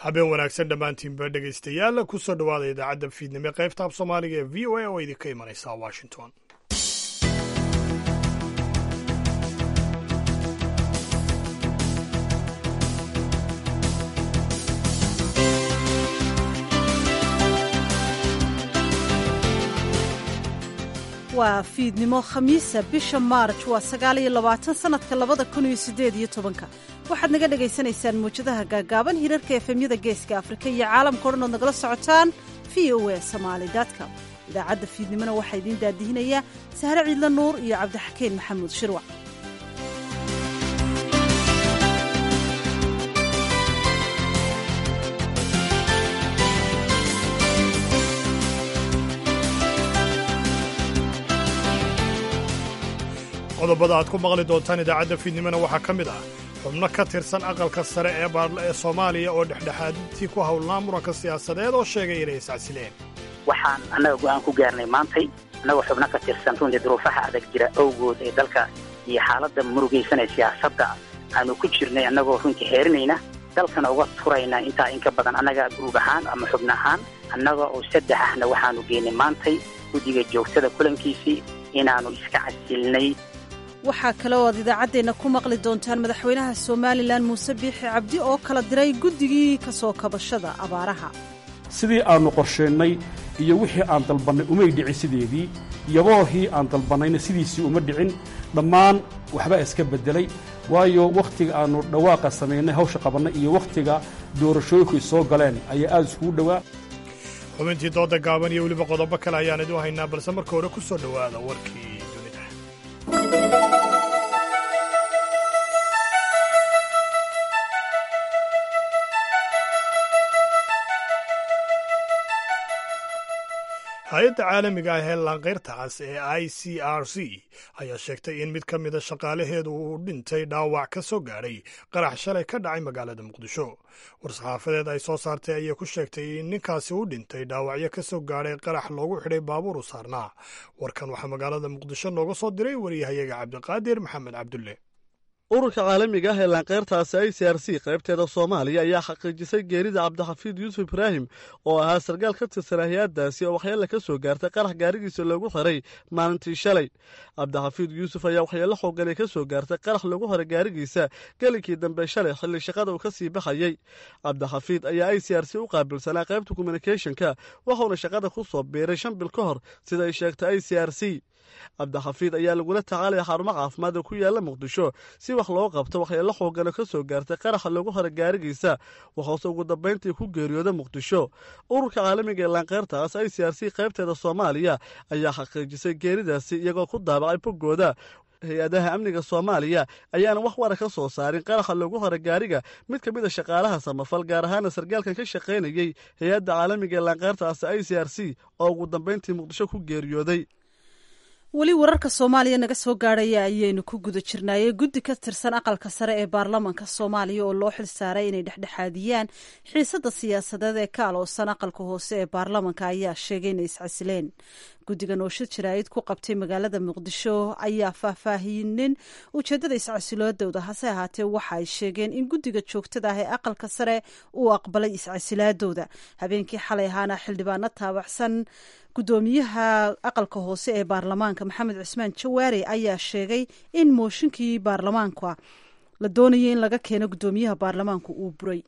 habeen wanaagsan dhammaantiinba dhegaystayaal ku soo dhowaada idaacadda fiidnimo qaybta af soomaaliga ee v o a oo idinka imanaysa washington waa fiidnimo khamiisa bisha maarj waa sagaal iyo labaatan sannadka labada kun iyo siddeed iyo tobanka waxaad naga dhagaysanaysaan muwjadaha gaagaaban hirarka efemyada geeska afrika iyo caalamka o dhan ood nagala socotaan v o a somaali com idaacadda fiidnimona waxaa idiin daadihinayaa sahre ciidla nuur iyo cabdixakeen maxamuud shirwac qodobada aad ku maqli doontaan idaacadda fiidnimona waxaa ka mid ah xubno ka tirsan aqalka sare ee soomaaliya oo dhexdhexaadintii ku howlnaa muranka siyaasadeed oo sheegay inay iscasileen waxaan annaga go'aan ku gaarnay maantay annagoo xubno ka tirsan runtii duruufaha adag jira awgood ee dalka iyo xaaladda murugaysanee siyaasadda aanu ku jirnay annagoo runtii heerinayna dalkana uga turayna intaa in ka badan annaga guruub ahaan ama xubno ahaan annaga oo saddex ahna waxaanu geynay maantay guddiga joogtada kulankiisii inaannu iska casilnay waxaa kale oo aad idaacaddeenna ku maqli doontaan madaxweynaha somalilan muuse biixi cabdi oo kala diray guddigii ka soo kabashada abaaraha sidii aannu qorsheennay iyo wixii aan dalbannay umay dhicin sideedii yaboohii aan dalbannayna sidiisii uma dhicin dhammaan waxbaa iska beddelay waayo wakhtiga aannu dhawaaqa samaynay hawsha qabannay iyo wakhtiga doorashooyinku is soo galeen ayaa aad iskugu dhowaa xubintii dooda gaaban iyo weliba qodobo kale ayaan idu haynaa balse marka hore ku soo dhowaada warkii dunida hay-adda caalamiga ah ee laanqayrtaas ee i c r c ayaa sheegtay in mid ka mida shaqaalaheedu uu dhintay dhaawac ka soo gaadhay qarax shalay ka dhacay magaalada muqdisho war-saxaafadeed ay soo saartay ayay ku sheegtay in ninkaasi u dhintay dhaawacyo ka soo gaadhay qarax loogu xidhay baabuur u saarnaa warkan waxaa magaalada muqdisho nooga soo diray wariyahayaga cabdiqaadir maxamed cabdulle ururka caalamiga ah ee laanqeyrtaasi i c r c qaybteeda soomaaliya ayaa xaqiijisay geerida cabdixafiid yuusuf ibraahim oo ahaa sarkaal ka tirsan hay-addaasi oo waxyeelle ka soo gaartay qarax gaarigiisa loogu xiray maalintii shalay cabdixafiid yuusuf ayaa waxyeello xooganay ka soo gaartay qarax loogu xiray gaarigiisa gelinkii dambe shalay xilli shaqada uu ka sii baxayey cabdixafiid ayaa i c r c u qaabilsanaa qaybta communicathonka waxuuna shaqada ku soo biiray shan bil ka hor sida ay sheegtay i c r c cabdixafiid ayaa lagula tacaalaya xarumo caafimaad oo ku yaalla muqdisho si wax loo qabto waxyeello xoogano ka soo gaartay qaraxa loogu hora gaarigiisa waxoose ugu dambayntii ku geeriyooda muqdisho ururka caalamiga ee laanqeyrtaas i c r c qaybteeda soomaaliya ayaa xaqiijisay geeridaasi iyagoo ku daabacay boggooda hay-adaha amniga soomaaliya ayaana wax wara ka soo saarin qaraxa loogu hora gaariga mid ka mid a shaqaalaha samafal gaar ahaana sarkaalkan ka shaqaynayey hay-adda caalamiga ee laanqeyrtaas i c r c oo ugu dambayntii muqdisho ku geeriyooday weli wararka soomaaliya naga soo gaadhaya ayaynu ku guda jirnaayey guddi ka tirsan aqalka sare ee baarlamanka soomaaliya oo loo xil saaray inay dhexdhexaadiyaan xiisadda siyaasadeed ee ka aloosan aqalka hoose ee baarlamanka ayaa sheegay inay iscasileen guddigan oo shir jaraa'id ku qabtay magaalada muqdisho ayaa faahfaahinin ujeeddada iscasiloodooda hase ahaatee waxa ay sheegeen in guddiga joogtada ah ee aqalka sare uu aqbalay iscasilaadooda habeenkii xalay ahaana xildhibaano taabacsan guddoomiyaha aqalka hoose ee baarlamaanka maxamed cismaan jawaare ayaa sheegay in mooshinkii baarlamaanka la doonayay in laga keeno guddoomiyaha baarlamaanku uu buray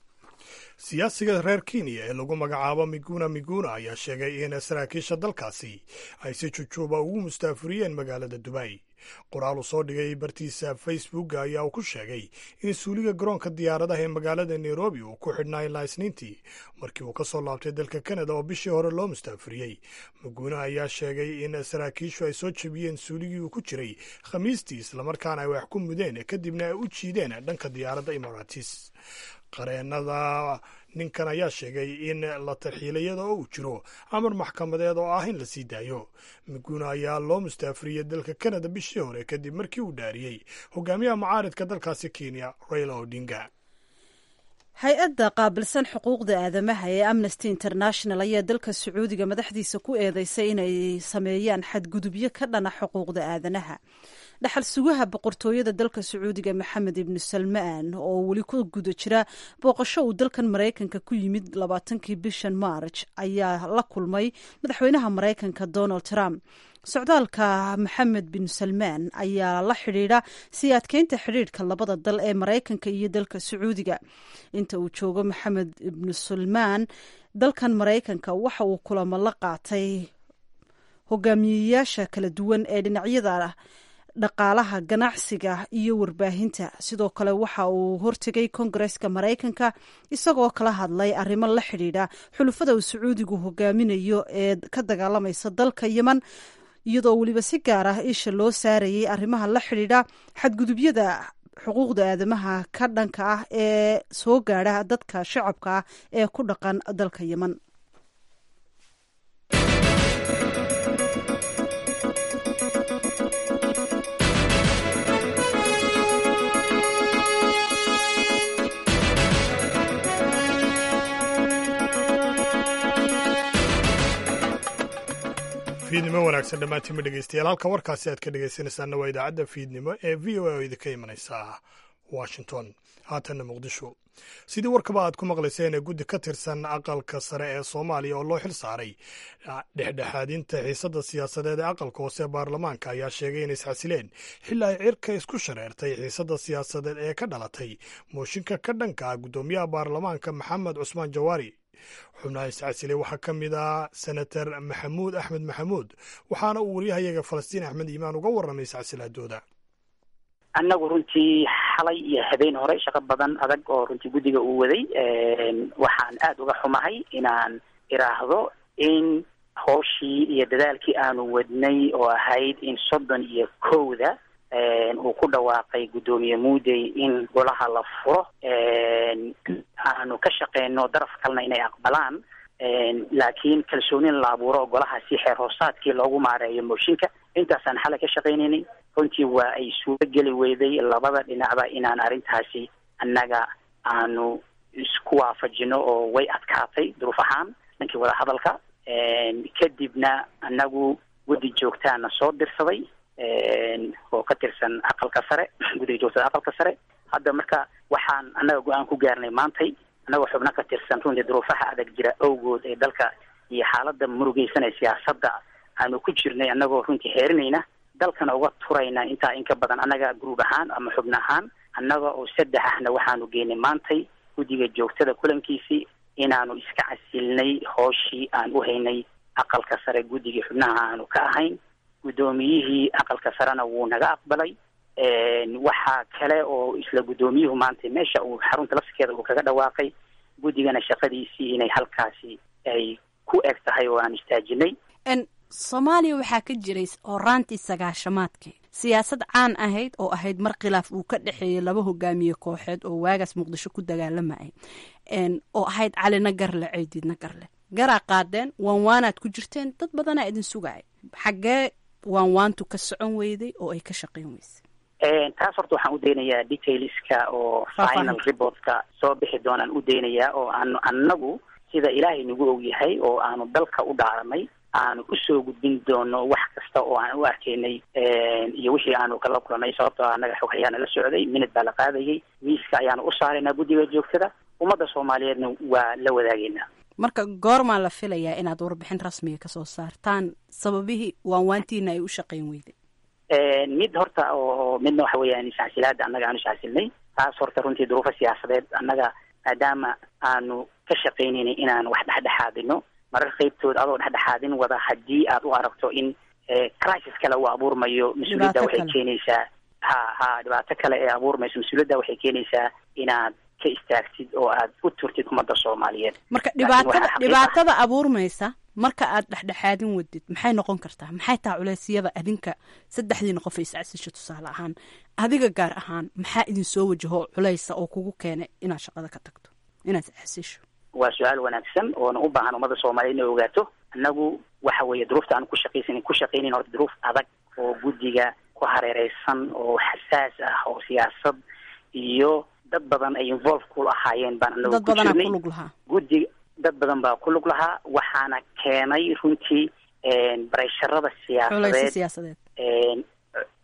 siyaasiga reer kenya ee lagu magacaabo miguna miguna ayaa sheegay in saraakiisha dalkaasi ay si jujuuba ugu mustaafuriyeen magaalada dubay qoraal uu soo dhigay bartiisa facebook ayaa uu ku sheegay in suuliga garoonka diyaaradaha ee magaalada nairobi uu ku xidhnaa ilaa isniintii markii uu ka soo laabtay dalka kanada oo bishii hore loo mustaafuriyey muguna ayaa sheegay in saraakiishu ay soo jebiyeen suuligii uu ku jiray khamiistii islamarkaana ay wax ku mudeen kadibna ay u jiideen dhanka diyaaradda imaratis qareenada ninkan ayaa sheegay in la tarxiilayada oo uu jiro amar maxkamadeed oo ah in la sii daayo miguna ayaa loo mustaafuriyey dalka kanada bishii hore kadib markii uu dhaariyey hogaamiyaha mucaaridka dalkaasi kenya raila odinga hay-adda qaabilsan xuquuqda aadamaha ee amnesty international ayaa dalka sacuudiga madaxdiisa ku eedeysay inay sameeyaan xadgudubyo ka dhana xuquuqda aadanaha dhaxal sugaha boqortooyada dalka sacuudiga maxamed ibnu salmaan oo weli ku guda jira booqasho uu dalkan maraykanka ku yimid labaatankii bishan marj ayaa la kulmay madaxweynaha maraykanka donald trump socdaalka maxamed bin salmaan ayaa la xidhiidha sii adkeynta xidhiidhka labada dal ee maraykanka iyo dalka sacuudiga inta uu joogo maxamed ibnu salmaan dalkan maraykanka waxa uu kulamo la qaatay hogaamiyeyaasha kala duwan ee dhinacyada dhaqaalaha ganacsiga iyo warbaahinta sidoo kale waxa uu hortegay kongareska maraykanka isagoo kala hadlay arrimo la xidhiidha xulufada uu sacuudigu hogaaminayo ee ka dagaalamaysa dalka yeman iyadoo weliba si gaar ah isha loo saarayay arrimaha la xidhiidha xadgudubyada xuquuqda aadamaha ka dhanka ah ee soo gaadha dadka shacabka ah ee ku dhaqan dalka yeman fiidnimo wanaagsan dhammaantiinma dhegeystayaal halka warkaasi aad ka dhegeysanaysaanna waa idaacadda fiidnimo ee v o a oo idinka imanaysa washington haatanna muqdisho sidii warkaba aad ku maqlayseen ee guddi ka tirsan aqalka sare ee soomaaliya oo loo xil saaray dhexdhexaadinta xiisadda siyaasadeed ee aqalka hoose ee baarlamaanka ayaa sheegay inay isxasileen xilli ay cirka isku shareertay xiisadda siyaasadeed ee ka dhalatay mooshinka ka dhanka ah guddoomiyaha baarlamaanka maxamed cusmaan jawaari xubnaha iscasilay waxaa ka mid ah senator maxamuud axmed maxamuud waxaana uu waryahayaga falastiin axmed iimaan uga warramay iscasilaadooda annagu runtii xalay iyo habeen hore shaqo badan adag oo runtii guddiga uu waday waxaan aada uga xumahay inaan iraahdo in hooshii iyo dadaalkii aanu wadnay oo ahayd in soddon iyo kowda uu ku dhawaaqay guddoomiye muudey in golaha la furo aanu ka shaqeyno daraf kalena inay aqbalaan laakiin kalsoonin la abuuro golaha si xeer hoosaadkii loogu maareeyo mooshinka intaasaan xalay ka shaqaynayna runtii waa ay suuro geli weyday labada dhinacba inaan arrintaasi annaga aanu isku waafajino oo way adkaatay duruuf ahaan dhankii wada hadalka kadibna annagu guddi joogtaana soo dirsaday oo ka tirsan aqalka sare guddiga joogtada aqalka sare hadda marka waxaan annaga go-aan ku gaarnay maantay annagoo xubno ka tirsan runtii duruufaha adag jira awgood ee dalka iyo xaaladda murugeysanee siyaasadda aanu ku jirnay annagoo runtii xeerinayna dalkana uga turayna intaa in ka badan annaga gruub ahaan ama xubno ahaan annaga oo saddex ahna waxaanu geynay maantay guddiga joogtada kulankiisii inaanu iska casilnay hooshii aan u haynay aqalka sare guddigii xubnaha aanu ka ahayn guddoomiyihii aqalka sarena wuu naga aqbalay waxaa kale oo isla guddoomiyuhu maanta meesha uu xarunta lafskeeda uu kaga dhawaaqay guddigana shaqadiisii inay halkaasi ay ku eg tahay oo aan istaajinay soomaaliya waxaa ka jiray horaantii sagaashamaadkii siyaasad caan ahayd oo ahayd mar khilaaf uu ka dhexeeyay laba hogaamiye kooxeed oo waagaas muqdisho ku dagaalamayay oo ahayd calina garle ceydidna garle garaa qaadeen waanwaanaad ku jirteen dad badanaa idin sugaya xaggee waanwaantu ka socon weyday oo ay ka shaqeyn weysay taas horta waxaan u daynayaa detailska oo final reportka soo bixi doonaan u daynayaa oo aanu annagu sida ilaahay nagu og yahay oo aanu dalka u dhaaranay aanu usoo gudbin doono wax kasta oo aan u arkaynay iyo wixii aanu kala kulanay sababtoo annaga xog ayaana la socday minid baa la qaadayay miiska ayaanu u saaraynaa guddiga joogtada ummadda soomaaliyeedna waa la wadaagaynaa marka goormaa la filayaa inaad warbixin rasmiga kasoo saartaan sababihii waanwaantiina ay u shaqeyn weyday mid horta oo midna waxa weeyaan iscasilaada annaga aanu iscasilnay taas horta runtii duruufo siyaasadeed annaga maadaama aanu ka shaqaynaynay inaan wax dhexdhexaadino marar qaybtood adoo dhexdhexaadin wada haddii aad u aragto in crisis kale uu abuurmayo mas-uuliyadda waxay keenaysaa ha ha dhibaato kale ee abuurmayso mas-uuliyadda waxay keenaysaa inaad ka istaagtid oo aad u turtid ummadda soomaaliyeed marka dhibaatada dhibaatada abuurmaysa marka aad dhexdhexaadin wadid maxay noqon kartaa maxay taha culeysyada adinka saddexdiina qof iscasisho tusaale ahaan adiga gaar ahaan maxaa idin soo wajaho culeysa oo kugu keenay inaad shaqada ka tagto inaad iscasisho waa su-aal wanaagsan oona u baahan ummadda soomaaliyeed inay ogaato annagu waxa weeye duruufta aan ku shaqaysanin ku shaqaynayn horta duruuf adag oo guddiga ku hareereysan oo xasaas ah oo siyaasad iyo dad badan ay involve ku ahaayeen baan anagu dad ku badanaa jirnay ku lug lahaa guddiga dad badan baa ku lug lahaa waxaana keenay runtii bareysharada culeysa siyaasadeed siyaasadeed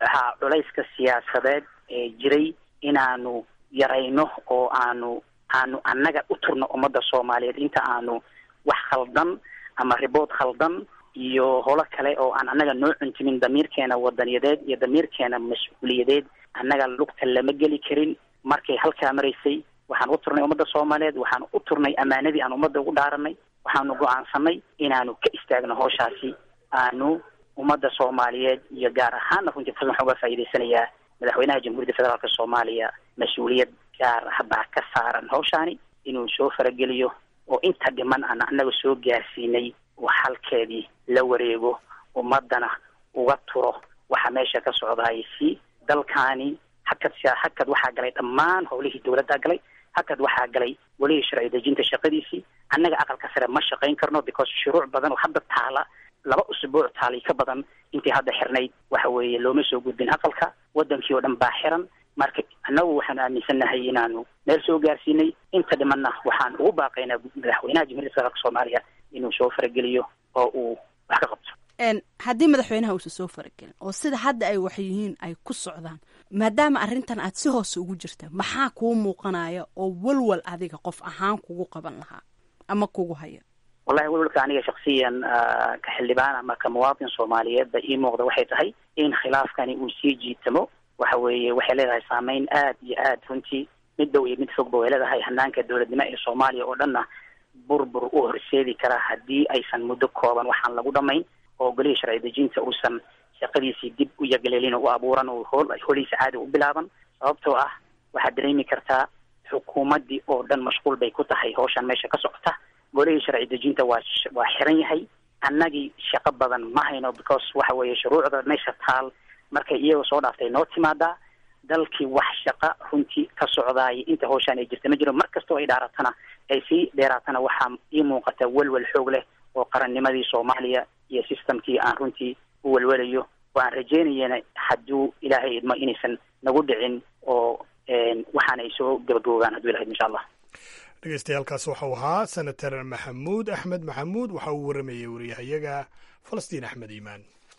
ha culayska siyaasadeed ee jiray inaanu yarayno oo aanu aanu annaga u turno ummadda soomaaliyeed inta aanu wax khaldan ama ribood khaldan iyo holo kale oo aan annaga noo cuntimin damiirkeena wadaniyadeed iyo damiirkeena mas-uuliyadeed annaga lugta lama geli karin markay halkaa maraysay waxaan u turnay ummadda soomaaliyeed waxaan u turnay ammaanadii aan ummadda ugu dhaaranay waxaanu go-aansanay inaanu ka istaagno hawshaasi aanu ummadda soomaaliyeed iyo gaar ahaanna runtii fursan waxaan uga faa'iidaysanayaa madaxweynaha jamhuuriyadda federaalka soomaaliya mas-uuliyad gaar ah baa ka saaran hawshaani inuu soo farageliyo oo inta dhiman aan annaga soo gaarsiinay uu xalkeedii la wareego ummaddana uga turo waxa meesha ka socdaay si dalkaani hakad hakad waxaa galay dhammaan howlihii dowladda galay hakad waxaa galay welihii sharci dejinta shaqadiisii annaga aqalka sare ma shaqayn karno because shuruuc badan oo hadda taala laba usbuuc taalay ka badan intii hadda xirnayd waxa weeye looma soo gudbin aqalka wadankii oo dhan baa xiran marka annagu waxaanu aaminsannahay inaanu meel soo gaarsiinay inta dhimanna waxaan ugu baaqaynaa madaxweynaha jamhuiyadda federaalka soomaaliya inuu soo farageliyo oo uu wax ka qabto haddii madaxweynaha uusan soo faragelin oo sida hadda ay wax yihiin ay ku socdaan maadaama arrintan aad si hoose ugu jirta maxaa kuu muuqanaya oo walwal adiga qof ahaan kugu qaban lahaa ama kugu haya wallahi walwalka aniga shaksiyan ka xildhibaan ama ka muwaadin soomaaliyeed ba ii muuqda waxay tahay in khilaafkani uu sii jiitamo waxa weeye waxay leedahay saameyn aad iyo aad runtii mid dhow iyo mid fogba way leedahay hanaanka dowladnimo ee soomaaliya oo dhanna burbur u horseedi karaa haddii aysan muddo kooban waxaan lagu dhamayn oo golihii sharci dejinta uusan shaqadiisii dib u yagaleelin oo u abuuran oo hool holihiisa caadi u bilaaban sababtoo ah waxaad dareemi kartaa xukuumaddii oo dhan mashquul bay ku tahay hawshan meesha ka socota golihii sharci dejinta waa waa xiran yahay annagii shaqo badan ma hayno because waxa weeye shuruucda meesha taal markay iyagoo soo dhaaftay noo timaadaa dalkii wax shaqa runtii ka socdaaya inta hawshaan ay jirta ma jiro mar kastoo ay dhaaratana ay sii dheeraatana waxaa ii muuqata welwel xoog leh oo qarannimadii soomaaliya iyo systemkii aan runtii u welwelayo oo aan rajeynayana hadduu ilaahay idmo inaysan nagu dhicin oo waxaana ay soo gabagaboogaan hadduu ilahay insha allah dhegeystayaaalkaas waxau ahaa senator maxamuud axmed maxamuud waxa uu waramayey wariyahayaga falastiin axmed iimaan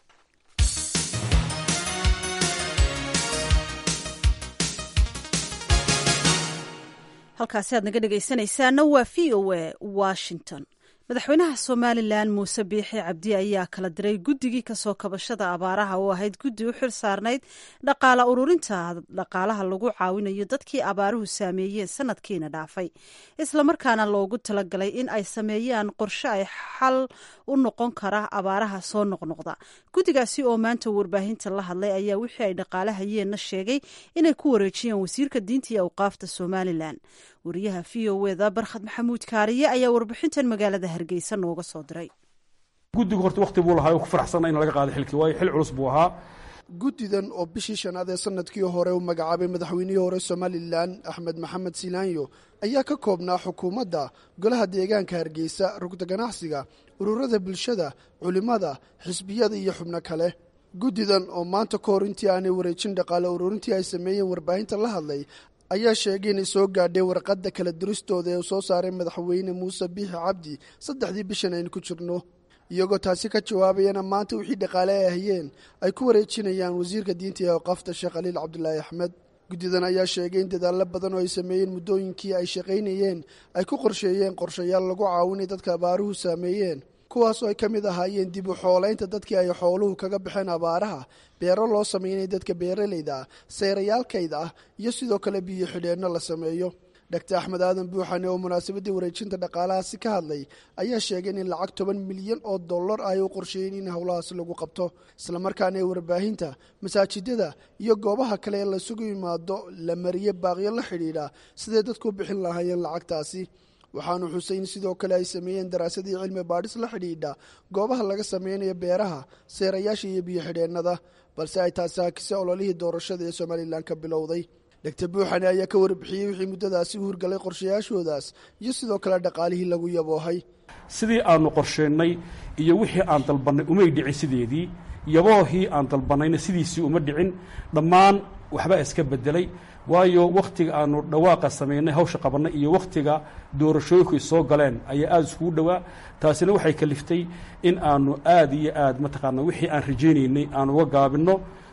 halkaasi aad naga dhegaysanaysaana waa v o a washington madaxweynaha somalilan muuse biixi cabdi ayaa kala diray guddigii kasoo kabashada abaaraha oo ahayd guddi u xil saarnayd dhaqaala ururinta dhaqaalaha lagu caawinayo dadkii abaaruhu saameeyeen sanadkiina dhaafay islamarkaana loogu talagalay in ay sameeyaan qorshe ay xal u noqon kara abaaraha soo noqnoqda guddigaasi oo maanta warbaahinta la hadlay ayaa wixii ay dhaqaalahayeenna sheegay inay ku wareejiyeen wasiirka diinta iyo awqaafta somalilan wariyaha v o eda barkhad maxamuud kaariye ayaa warbixintan magaalada hargeysa nooga soo diray guddigu horta wakhti buu lahaa oo ku faraxsanna in laga qaado xilkii waayo xil culus buu ahaa guddidan oo bishii shanaad ee sanadkii hore u magacaabay madaxweynihii hore somalilan axmed maxamed silaanyo ayaa ka koobnaa xukuumadda golaha deegaanka hargeysa rugda ganacsiga ururada bulshada culimmada xisbiyada iyo xubno kale guddidan oo maanta ka hor intii aanay wareejin dhaqaale ururintii ay sameeyeen warbaahinta la hadlay ayaa sheegay inay soo gaadhay warqadda kala duristooda ee uu soo saaray madaxweyne muuse biixi cabdi saddexdii bishan aynu ku jirno iyagoo taasi ka jawaabayana maanta wixii dhaqaale ay hayeen ay ku wareejinayaan wasiirka diinta ee awqaafta sheekh khaliil cabdulaahi axmed guddidan ayaa sheegay in dadaallo badan oo ay sameeyeen muddooyinkii ay shaqaynayeen ay ku qorsheeyeen qorshayaal lagu caawinay dadka abaaruhu saameeyeen kuwaasoo ay ka mid ahaayeen dib u xoolaynta dadkii ay xooluhu kaga baxeen abaaraha beero loo sameynay dadka beeralayda ah seerayaalkayda ah iyo sidoo kale biyo xidheenno la sameeyo dhaktar axmed aadan buuxane oo munaasabaddii wareejinta dhaqaalahaasi ka hadlay ayaa sheegay in lacag toban milyan oo dollar ay u qorsheeyeen in howlahaasi lagu qabto islamarkaana ee warbaahinta masaajidada iyo goobaha kale ee laisugu yimaado la mariye baaqyo la xidhiidha siday dadku u bixin lahaayeen lacagtaasi waxaanu xusay in sidoo kale ay sameeyeen daraasadii cilmi baadhis la xidhiidha goobaha laga sameynayo beeraha seerayaasha iyo biyo xidheennada balse ay taasi hakisay ololihii doorashada ee somalilan ka bilowday dogtor buuxane ayaa ka warbixiyey wixii muddadaasi u hurgalay qorshayaashoodaas iyo sidoo kale dhaqaalihii lagu yaboohay sidii aanu qorsheennay iyo wixii aan dalbannay umay dhicin sideedii yaboohii aan dalbannayna sidiisii uma dhicin dhammaan waxbaa iska beddelay waayo wakhtiga aanu dhawaaqa samaynay hawsha qabannay iyo wakhtiga doorashooyinku ay soo galeen ayaa aada iskugu dhowaa taasina waxay kaliftay in aanu aad iyo aad mataqaana wixii aan rajaynaynay aan uga gaabinno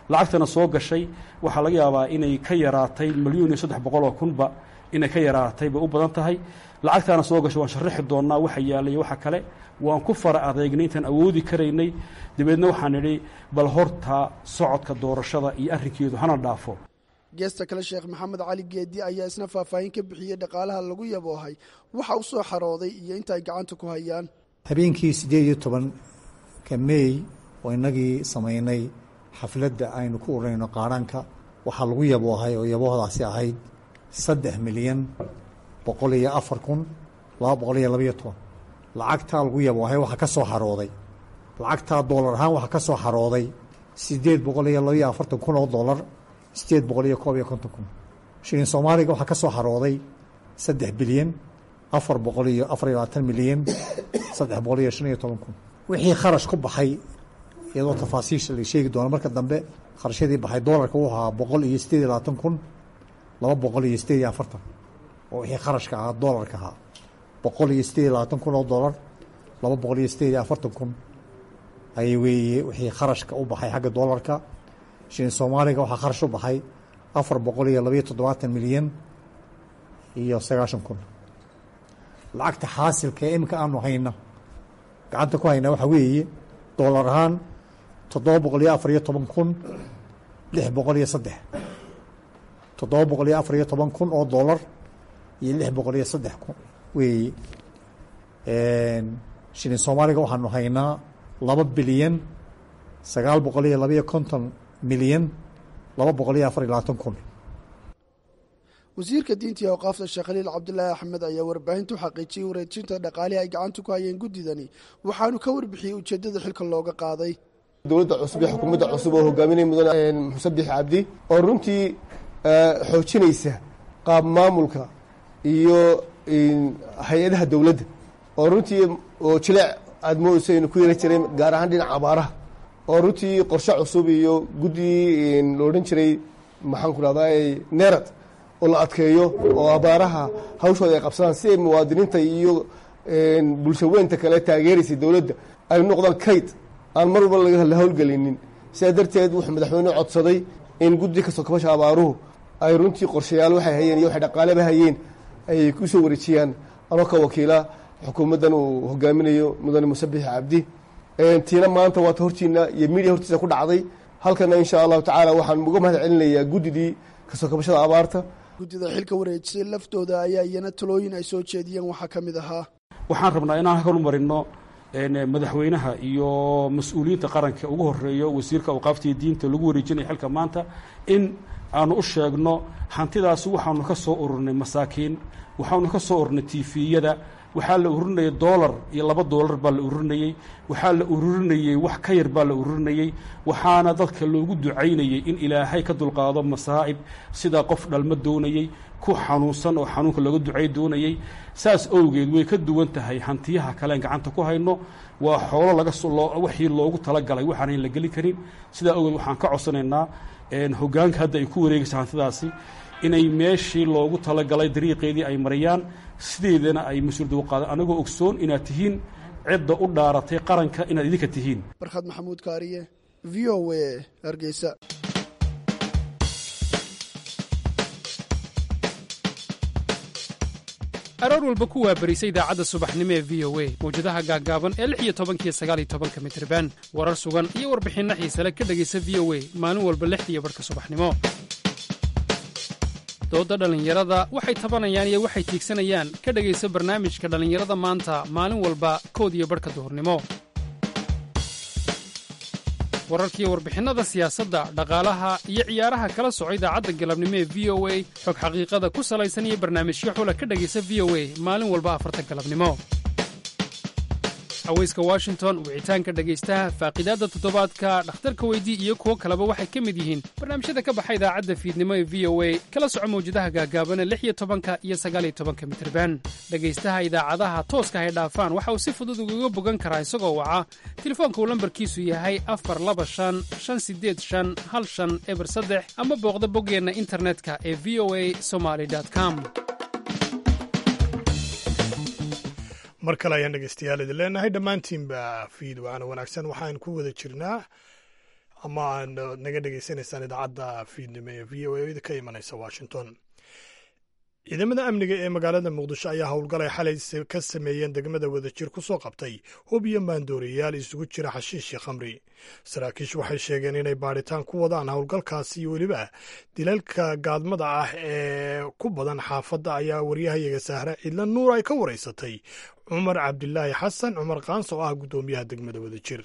lacagtana soo gashay waxaa laga yaabaa inay ka yaraatay milyuun iyo saddex boqol oo kunba inay ka yaraatay bay u badan tahay lacagtaana soo gashay waan sharaxi doonnaa waxa yaalay waxa kale waan ku fara adeegnay intaan awoodi karaynay dabeedna waxaan idhi bal horta socodka doorashada iyo arrinkeedu hana dhaafo geesta kale sheekh maxamed cali geedi ayaa isna faahfaahin ka bixiyey dhaqaalaha lagu yaboohay waxa u soo xarooday iyo inta ay gacanta ku hayaan habeenkii siddeed iyo tobanka meey oo innagii samaynay xafladda aynu ku ururayno qaadhanka waxaa lagu yaboohay oo yaboohdaasi ahayd saddex milyan boqol iyo afar kun laba boqol iyo labaiyo toban lacagtaa lagu yaboohay waxaa ka soo xarooday lacagtaa doolar ahaan waxaa ka soo xarooday siddeed boqol iyo labaiyo afartan kun oo doolar siddeed boqol iyo koob iyo konton kun shilin soomaaliga waxaa ka soo xarooday saddex bilyan afar boqol iyo afar iyo labaatan milyan saddex boqol iyo shan iyo toban kun wixii kharash ku baxay iyadoo tafaasiisha la sheegi doono marka dambe kharashyadii baxay doolarka wuxuu ahaa boqol iyo siddeed iyo labaatan kun laba boqol iyo siddeed iyo afartan oo wixii kharashka ahaa doolarka ahaa boqol iyo siddeed iyo labaatan kun oo doolar laba boqol iyo siddeed iyo afartan kun ayay weeye wixii kharashka u baxay xagga doolarka shilin soomaaliga waxaa kharash u baxay afar boqol iyo labaiyo toddobaatan milyan iyo sagaashan kun lacagta xaasilka ee iminka aanu hayna gacanta ku haynaa waxaa weeye doolar ahaan toddoba boqol iyo afar iyo toban kun lix boqol iyo saddex toddoba boqol iyo afar iyo toban kun oo doolar iyo lix boqol iyo saddex kun weeye shilin soomaaliga waxaanu haynaa laba bilyan sagaal boqol iyo labaiyo konton milyan laba boqol iyo afar iyo labaatan kun wasiirka diinta iyo awqaafta sheekh khaliil cabdulaahi axmed ayaa warbaahinta u xaqiijiyey wareejinta dhaqaalihii ay gacanta ku hayeen guddidani waxaanu ka warbixiyey ujeeddada xilka looga qaaday dowladda cusub iyo xukuumadda cusub oo hogaaminaya mudane musabix cabdi oo runtii xoojinaysa qaab maamulka iyo hay-adaha dowladda oo runtii oo jileec aada moodeyso aynu ku yara jireen gaar ahaan dhinaca abaaraha oo runtii qorshe cusub iyo guddigii la odhan jiray maxaan ku rahdaa nerad oo la adkeeyo oo abaaraha hawshooda ay qabsadaan si ay muwaadiniinta iyo bulsho weynta kale taageeraysay dowladda ay noqdaan kayd aan mar walba la howlgelinin sidaa darteed wuxuu madaxweyne codsaday in guddi kastoo kabasha abaaruhu ay runtii qorshayaal waxay hayeen iyo waxay dhaqaaleba hayeen ay ku soo wareejiyaan anoo ka wakiila xukuumaddan uu hogaaminayo mudane musabix cabdi tiina maanta waata hortiina iyo midiya hortiisa ku dhacday halkana insha allahu tacaala waxaan uga mahad celinayaa guddidii kasoo kabashada abaarta guddida xilka wareejisay laftooda ayaa iyana talooyin ay soo jeediyeen waxaa ka mid ahaa waxaan rabnaa inaan halkan u marino madaxweynaha iyo mas-uuliyiinta qaranka ugu horeeyo wasiirka awqaaftiiyo diinta lagu wareejinaya xilka maanta in aanu u sheegno hantidaasi waxaanu ka soo ururnay masaakiin waxaanu ka soo ururnay tifiyada waxaa la ururinayay doolar iyo laba doolar baa la ururinayey waxaa la ururinayey wax ka yar baa la ururinayey waxaana dadka loogu ducaynayey in ilaahay ka dulqaado masaa'ib sidaa qof dhalma doonayey ku xanuunsan oo xanuunka looga ducay doonayey saas owgeed way ka duwan tahay hantiyaha kalean gacanta ku hayno waa xoolo laga wixii loogu talagalay waxaanayn la geli karin sidaa owgeed waxaan ka codsanaynaa hoggaanka hadda ay ku wareegaysa hantidaasi inay meeshii loogu talagalay dariiqeedii ay mariyaan sideedana ay mas-uuliyadda u qaadaan anagoo ogsoon inaad tihiin cidda u dhaaratay qaranka inaad idinka tihiin barkhad maxamuud kaariye v o a hargeysa aroor walba ku waabarisa idaacadda subaxnimo ee v o a mawjadaha gaaggaaban ee lix iyo tobankiyo sagaal iyo tobanka mitriban warar sugan iyo warbixinno xiisale ka dhegaysa v o a maalin walba lixdiiyo barhka subaxnimo doodda dhallinyarada waxay tabanayaan iyo waxay tiigsanayaan ka dhegaysa barnaamijka dhallinyarada maanta maalin walba kood iyo barhka duhurnimo wararkiiyo warbixinnada siyaasadda dhaqaalaha iyo ciyaaraha kala soco idaacadda galabnimo ee v o a xog xaqiiqada ku salaysan iyo barnaamijyo xula ka dhegaysa v o a maalin walba afarta galabnimo haweyska washington wicitaanka dhegaystaha faaqidaadda toddobaadka dhakhtarka weydii iyo kuwo kaleba waxay ka mid yihiin barnaamijyada ka baxa idaacadda fiidnimo ee v o a kala soco mawjadaha gaagaabana lix iyo tobanka iyo sagaal iyo tobanka mitriban dhegaystaha idaacadaha tooska hay dhaafaan waxa uu si fudud ugaga bogan karaa isagoo waca telefoonka uu lambarkiisu yahay afar laba shan shan sideed shan hal shan eber saddex ama booqda boggeenna internetka ee v o a somaly com mar kale ayaan dhegeystayaal idin leenahay dhammaantiinba fiid waana wanaagsan waxaan ku wada jirnaa ama aad naga dhegaysanaysaan idaacadda fiidnimo ee v o a ka imanaysa washington ciidamada amniga ee magaalada muqdisho ayaa howlgalay xalay ka sameeyeen degmada wadajir ku soo qabtay hub iyo maandooreyaal isugu jira xashiish iyo khamri saraakiish waxay sheegeen inay baadhitaan ku wadaan howlgalkaasi iyo weliba dilalka gaadmada ah ee ku badan xaafadda ayaa waryahayaga sahre cidla nuur ay ka waraysatay cumar cabdilaahi xasan cumar kaans oo ah guddoomiyaha degmada wadajir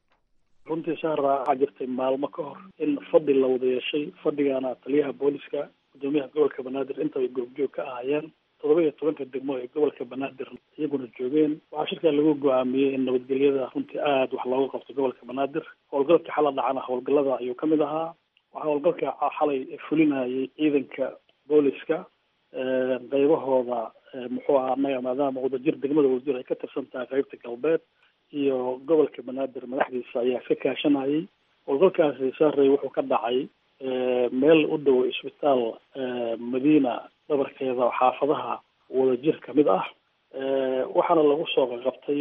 runtii sahra waxaa jirtay maalmo ka hor in fadhi la wada yeeshay fadhigaana taliyaha booliska gudoomiyaha gobolka banaadir intaba goobjoog ka ahaayeen toddoba iyo tobanka degmo ee gobolka banaadir iyaguna joogeen waxaa shirkaa lagu go-aamiyey in nabadgelyada runtii aada wax looga qabto gobolka banaadir howlgalka xala dhacana howlgalada ayuu kamid ahaa waxaa howlgalka xalay fulinayay ciidanka booliska qaybahooda muxuu ahaa anaga maadaama wadajir degmada wadajir ay ka tirsan tahay qaybta galbeed iyo gobolka banaadir madaxdiisa ayaa ka kaashanayay howlgalkaasi saarey wuxuu ka dhacay meel u dhow isbitaal madiina dhabarkeeda oo xaafadaha wadajir ka mid ah waxaana lagu soo qaqabtay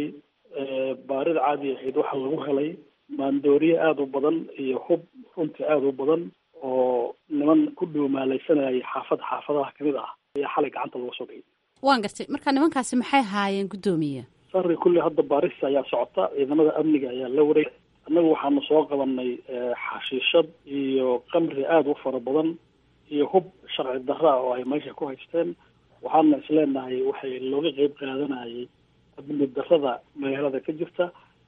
baarida caadi ahayd waxaa lagu helay maandooriye aada u badan iyo hub runtii aada u badan oo niman ku dhuumaalaysanayay xaafad xaafadaha kamid ah ayaa xalay gacanta lagu soo dhigay waan gartay marka nimankaasi maxay haayeen guddoomiye sari kulli hadda baarista ayaa socota ciidamada amniga ayaa la wareeg annagu waxaanu soo qabanay xashiishad iyo kamri aada u fara badan iyo hub sharci darra oo ay meesha ku haysteen waxaana isleenahay waxay looga qeyb qaadanayay amni darrada magaalada ka jirta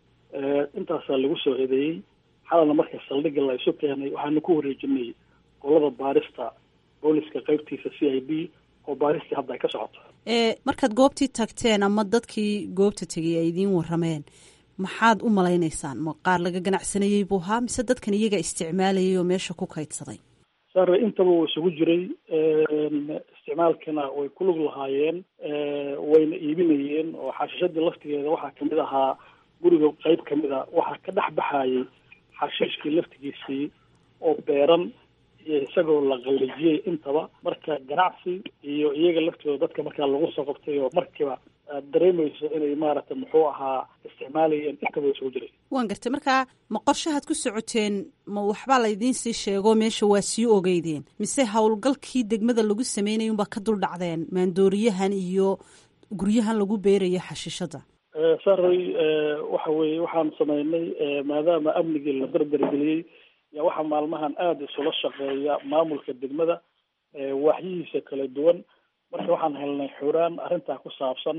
intaasaa lagu soo eedeeyey xalana marka saldhigga la isu keenay waxaanu ku wareejinay qolada baarista booliska qeybtiisa c i d oo baaristii hadda ay ka socoto markaad goobtii tagteen ama dadkii goobta tegay ay idiin warameen maxaad u malaynaysaan ma qaar laga ganacsanayey buu ahaa mise dadkan iyaga isticmaalayay oo meesha ku kaydsaday sare intaba uu isugu jiray isticmaalkana way ku lug lahaayeen wayna iibinayeen oo xashiishadii laftigeeda waxaa kamid ahaa guriga qeyb kamid a waxaa ka dhex baxayay xashiishkii laftigiisii oo beeran iyo isagoo la qallijiyey intaba marka ganacsi iyo iyaga laftooda dadka markaa lagu soo qabtay oo markiiba aad dareemayso inay maaragtay muxuu ahaa isticmaalayeen intaba isugu jiray waan gartay markaa ma qorshahaad ku socoteen ma waxbaa laydiin sii sheego meesha waa sii ogeydeen mise howlgalkii degmada lagu sameynaya unbaa ka dul dhacdeen maandooriyahan iyo guryahan lagu beerayo xashiishada saray waxa weeye waxaan sameynay maadaama amnigii la dardargeliyey yaa waxaa maalmahan aada isula shaqeeya maamulka degmada waaxyihiisa kala duwan marka waxaan helnay xuraan arrintaa ku saabsan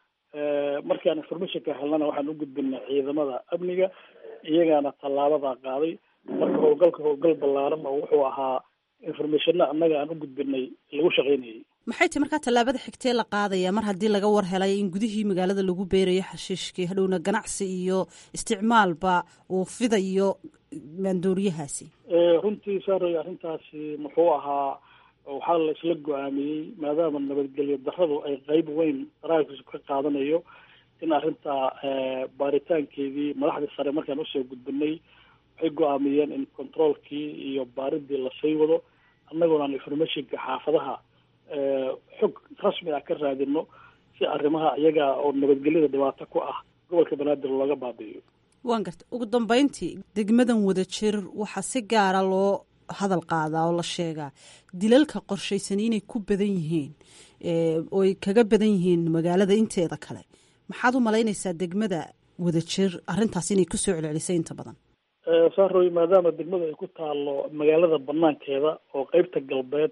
markaan informationka helnana waxaan u gudbinay ciidamada amniga iyagaana tallaabadaa qaaday marka howlgalka howlgal ballaaran oo wuxuu ahaa informationna annaga aan u gudbinay lagu shaqaynayay maxay tahy markaa tallaabada xigtee la qaadaya mar haddii laga war helay in gudihii magaalada lagu beerayo xashiishkii hadhowna ganacsi iyo isticmaalba uu fidayo maandooriyahaasi runtii saaray arrintaasi muxuu ahaa waxaa la isla go-aamiyey maadaama nabadgelyo darradu ay qeyb weyn daraakiisu ka qaadanayo in arrintaa baaritaankeedii madaxdii sare markaan usoo gudbinay waxay go-aamiyeen in controolkii iyo baaridii lasii wado annaguna aan informationka xaafadaha xog rasmi ah ka raadino si arrimaha iyaga oo nabadgelyada dhibaato ku ah gobolka banaadir looga baabi'iyo waan garta ugu dambeyntii degmadan wadajir waxaa si gaara loo hadal qaadaa oo la sheegaa dilalka qorshaysan inay ku badan yihiin ooy kaga badan yihiin magaalada inteeda kale maxaad u malaynaysaa degmada wadajir arrintaas inay kusoo celcelisay inta badan saaroy maadaama degmada ay ku taalo magaalada banaankeeda oo qeybta galbeed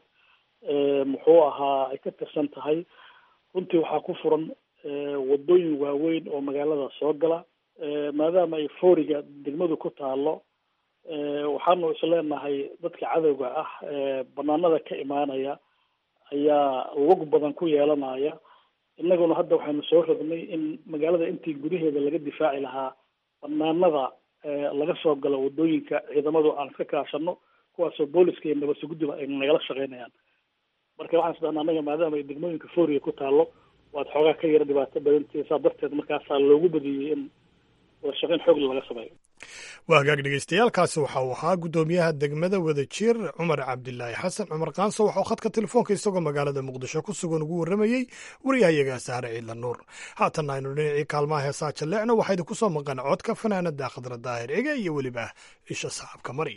muxuu ahaa ay ka tirsan tahay runtii waxaa ku furan wadooyin waaweyn oo magaalada soo gala maadaama ay fooriga degmadu ku taalo waxaanu isleenahay dadka cadowga ah banaanada ka imaanaya ayaa lug badan ku yeelanaya innaguna hadda waxaynu soo rognay in magaalada intii gudaheeda laga difaaci lahaa banaanada laga soo galo wadooyinka ciidamadu aan iska kaashano kuwaasoo booliska iyo nabadsugudiba ay nagala shaqeynayaan marka waxaan isdhahnaa annaga maadaama ay degmooyinka fooriga ku taalo waad xoogaa ka yara dhibaato badantii saa darteed markaasaa loogu badiyey in wadashaqeyn xoogla laga sameeyo waa hagaag dhegeystayaaalkaasi waxa uu ahaa guddoomiyaha degmada wadajir cumar cabdilaahi xasan cumar kaanso waxa uu khadka telefoonka isagoo magaalada muqdisho ku sugan ugu warramayey waryahayaga saare ciidla nuur haatanna aynu dhinacii kaalmaha heesaa jalleecna waxaa idinku soo maqan codka fanaanada khadra daahir ege iyo weliba isha saxaabka mari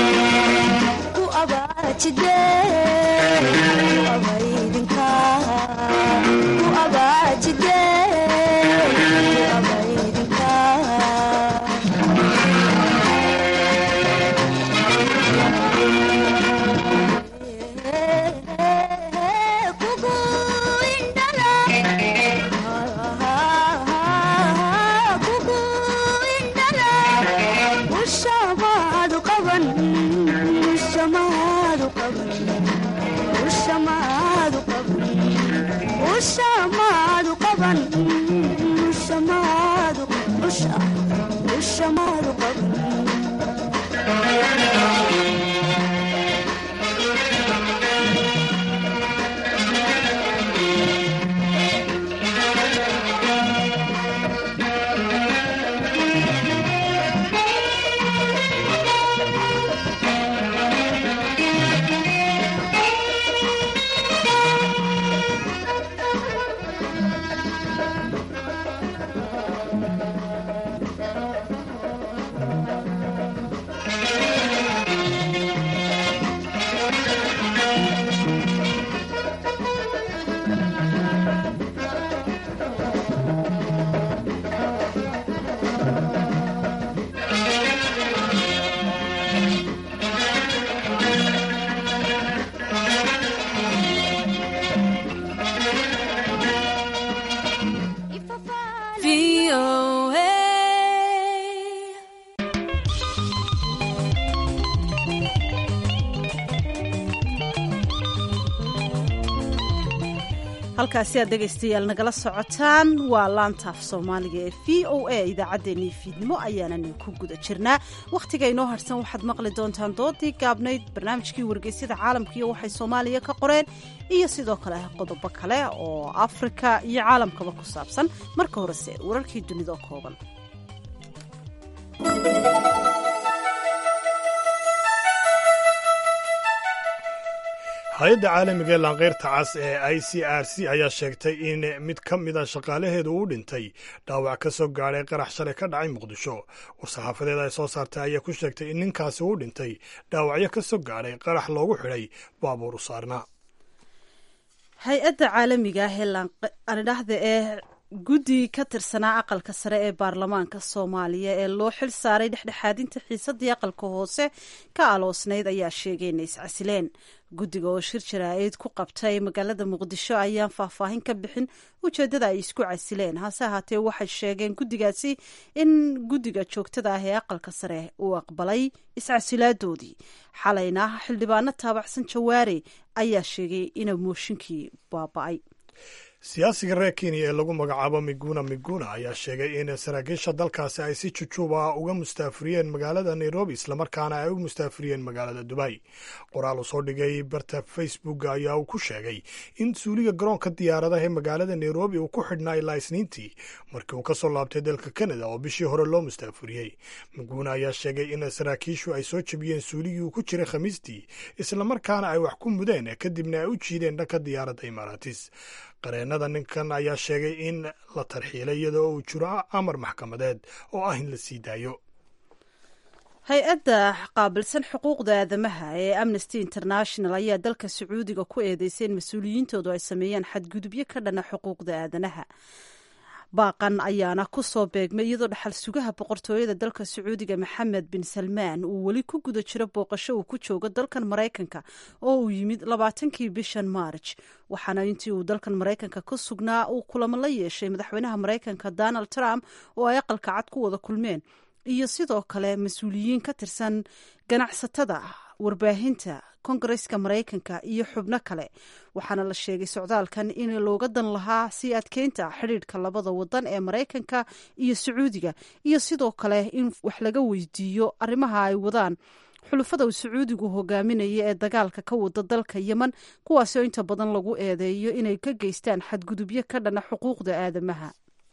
jide abaydinka halkaasi aad dhegaystayaal nagala socotaan waa laantaaf soomaaliga ee v o a idaacaddeenii fiidnimo ayaanani ku guda jirnaa wakhtiga inoo harsan waxaad maqli doontaan doodii gaabnayd barnaamijkii wargeysyada caalamka iyo waxay soomaaliya ka qoreen iyo sidoo kale qodobo kale oo afrika iyo caalamkaba ku saabsan marka horese wararkii dunida kooban hay-adda caalamiga ee laanqeyrta cas ee i c r c ayaa sheegtay in mid ka mida shaqaalaheedu uu dhintay dhaawac ka soo gaadhay qarax shalay ka dhacay muqdisho war-saxaafadeed ay soo saartay ayaa ku sheegtay in ninkaasi uu dhintay dhaawacyo ka soo gaadhay qarax loogu xidhay baabuur u saarna hay-adda caalamiga ah ee anidhahda ee guddi ka tirsanaa aqalka sare ee baarlamaanka soomaaliya ee loo xil saaray dhexdhexaadinta xiisadii aqalka hoose ka aloosnayd ayaa sheegay inay iscasileen guddiga oo shir jaraa'id ku qabtay magaalada muqdisho ayaan faahfaahin ka bixin ujeeddada ay isku casileen hase ahaatee waxay sheegeen guddigaasi in guddiga joogtada ah ee aqalka sare uu aqbalay iscasilaadoodii xalayna xildhibaano taabacsan jawaare ayaa sheegay ina mooshinkii baaba-ay siyaasiga reer kenya ee lagu magacaabo miguna miguna ayaa sheegay in saraakiisha dalkaasi ay si jujuuba uga mustaafuriyeen magaalada nairobi islamarkaana ay u mustaafuriyeen magaalada dubay qoraal uu soo dhigay barta facebook ayaa uu ku sheegay in suuliga garoonka diyaaradaha ee magaalada nairobi uu ku xidhnaa ilaa isniintii markii uu ka soo laabtay dalka kanada oo bishii hore loo mustaafuriyey miguna ayaa sheegay in saraakiishu ay soo jebiyeen suuligii uu ku jiray khamiistii islamarkaana ay wax ku mudeen kadibna ay u jiideen dhanka diyaaradda imaaraatis qareennada ninkan ayaa sheegay in la tarxiilay iyadoo uu jiro amar maxkamadeed oo ah in la sii daayo hay-adda qaabilsan xuquuqda aadamaha ee amnesty international ayaa dalka sacuudiga ku eedeysay in mas-uuliyiintoodu ay sameeyaan xadgudubyo ka dhana xuquuqda aadanaha baaqan ayaana ku soo beegmay iyadoo dhaxal sugaha boqortooyada dalka sacuudiga maxamed bin salmaan uu weli ku guda jiro booqasho uu ku joogo dalkan maraykanka oo uu yimid labaatankii bishan maarj waxaana intii uu dalkan maraykanka ku sugnaa uu kulamo la yeeshay madaxweynaha maraykanka donald trump oo ay aqalka cad ku wada kulmeen iyo sidoo kale mas-uuliyiin ka tirsan ganacsatada warbaahinta kongareska maraykanka iyo xubno kale waxaana la sheegay socdaalkan in looga dan lahaa sii adkeynta xidhiidhka labada wadan ee maraykanka iyo sacuudiga iyo sidoo kale in wax laga weydiiyo arrimaha ay wadaan xulufada uu sacuudigu hogaaminaya ee dagaalka ka wada dalka yemen kuwaasi oo inta badan lagu eedeeyo inay ka geystaan xadgudubyo ka dhana xuquuqda aadamaha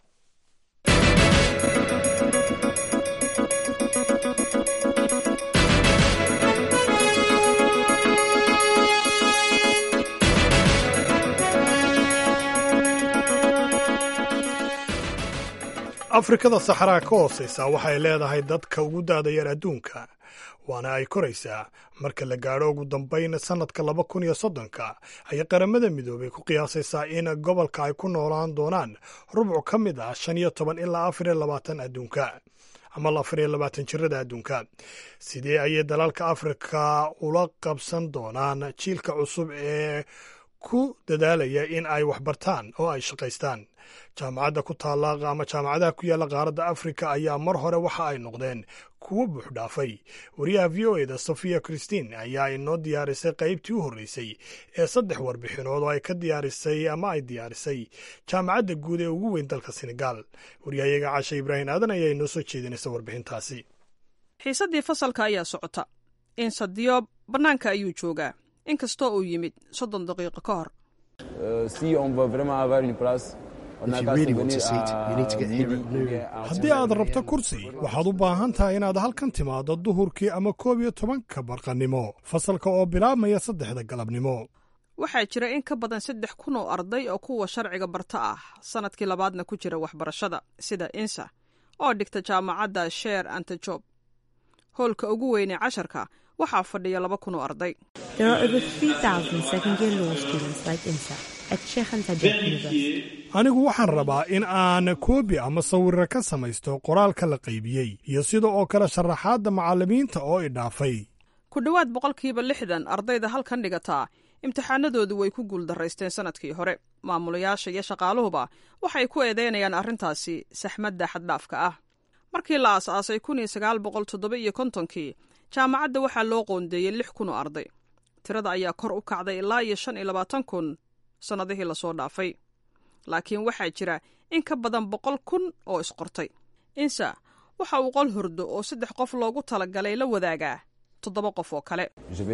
afrikada saxaraa ka hooseysa waxay leedahay dadka ugu daadayar adduunka waana ay koraysaa marka la gaadho ugu dambayn sannadka laba kun iyo soddonka ayay qaramada midoobay ku qiyaasaysaa in gobolka ay ku noolaan doonaan rubcu ka mid ah shan iyo toban ilaa afar iyo labaatan adduunka ama afar iyo labaatan jirada adduunka sidee ayay dalalka afrika ula qabsan doonaan jiilka cusub ee ku dadaalaya in ay waxbartaan oo ay shaqaystaan jaamacadda ku taalla ama jaamacadaha ku yaalla qaaradda afrika ayaa mar hore waxa ay noqdeen kuwo buuxdhaafay wariyaha v o eda sofia christine ayaa inoo diyaarisay qaybtii u horreysay ee saddex warbixinood oo ay ka diyaarisay ama ay diyaarisay jaamacadda guud ee ugu weyn dalka senegal waryahayaga cashe ibraahim aadan ayaa inoo soo jeedinaysa warbixintaasi xiisaddii fasalka ayaa socota insadiyo bannaanka ayuu joogaa inkastoo uu yimid soddon daqiiqo ka hor haddii aad rabto kursi waxaad u baahan tahay inaad halkan timaaddo duhurkii ama koob iyo tobanka barqannimo fasalka oo bilaabmaya saddexda galabnimo waxaa jira in ka badan saddex kun oo arday oo kuwa sharciga barta ah sannadkii labaadna ku jira waxbarashada sida insa oo dhigta jaamacadda sheer antajob hoolka ugu weynee casharka waxaa fadhiya laba kun oo arday anigu waxaan rabaa in aan koobi ama sawirra ka samaysto qoraalka la qaybiyey iyo sida oo kale sharaxaadda macallimiinta oo idhaafay ku dhowaad boqolkiiba lixdan ardayda halkan dhigataa imtixaanadoodu way ku guuldaraysteen sannadkii hore maamulayaasha iyo shaqaaluhuba waxay ku eedeynayaan arrintaasi saxmadda xaddhaafka ah markii la aas-aasay kun iyo sagaal boqol toddoba iyo kontonkii jaamacadda waxaa loo qoondeeyey lix kun oo arday tirada ayaa kor u kacday ilaa iyo shan iyo labaatan kun sannadihii lasoo dhaafay laakiin waxaa jira in ka badan boqol kun oo isqortay insa waxa uu qol hurdo oo saddex qof loogu talagalay la wadaagaa toddoba qof oo kale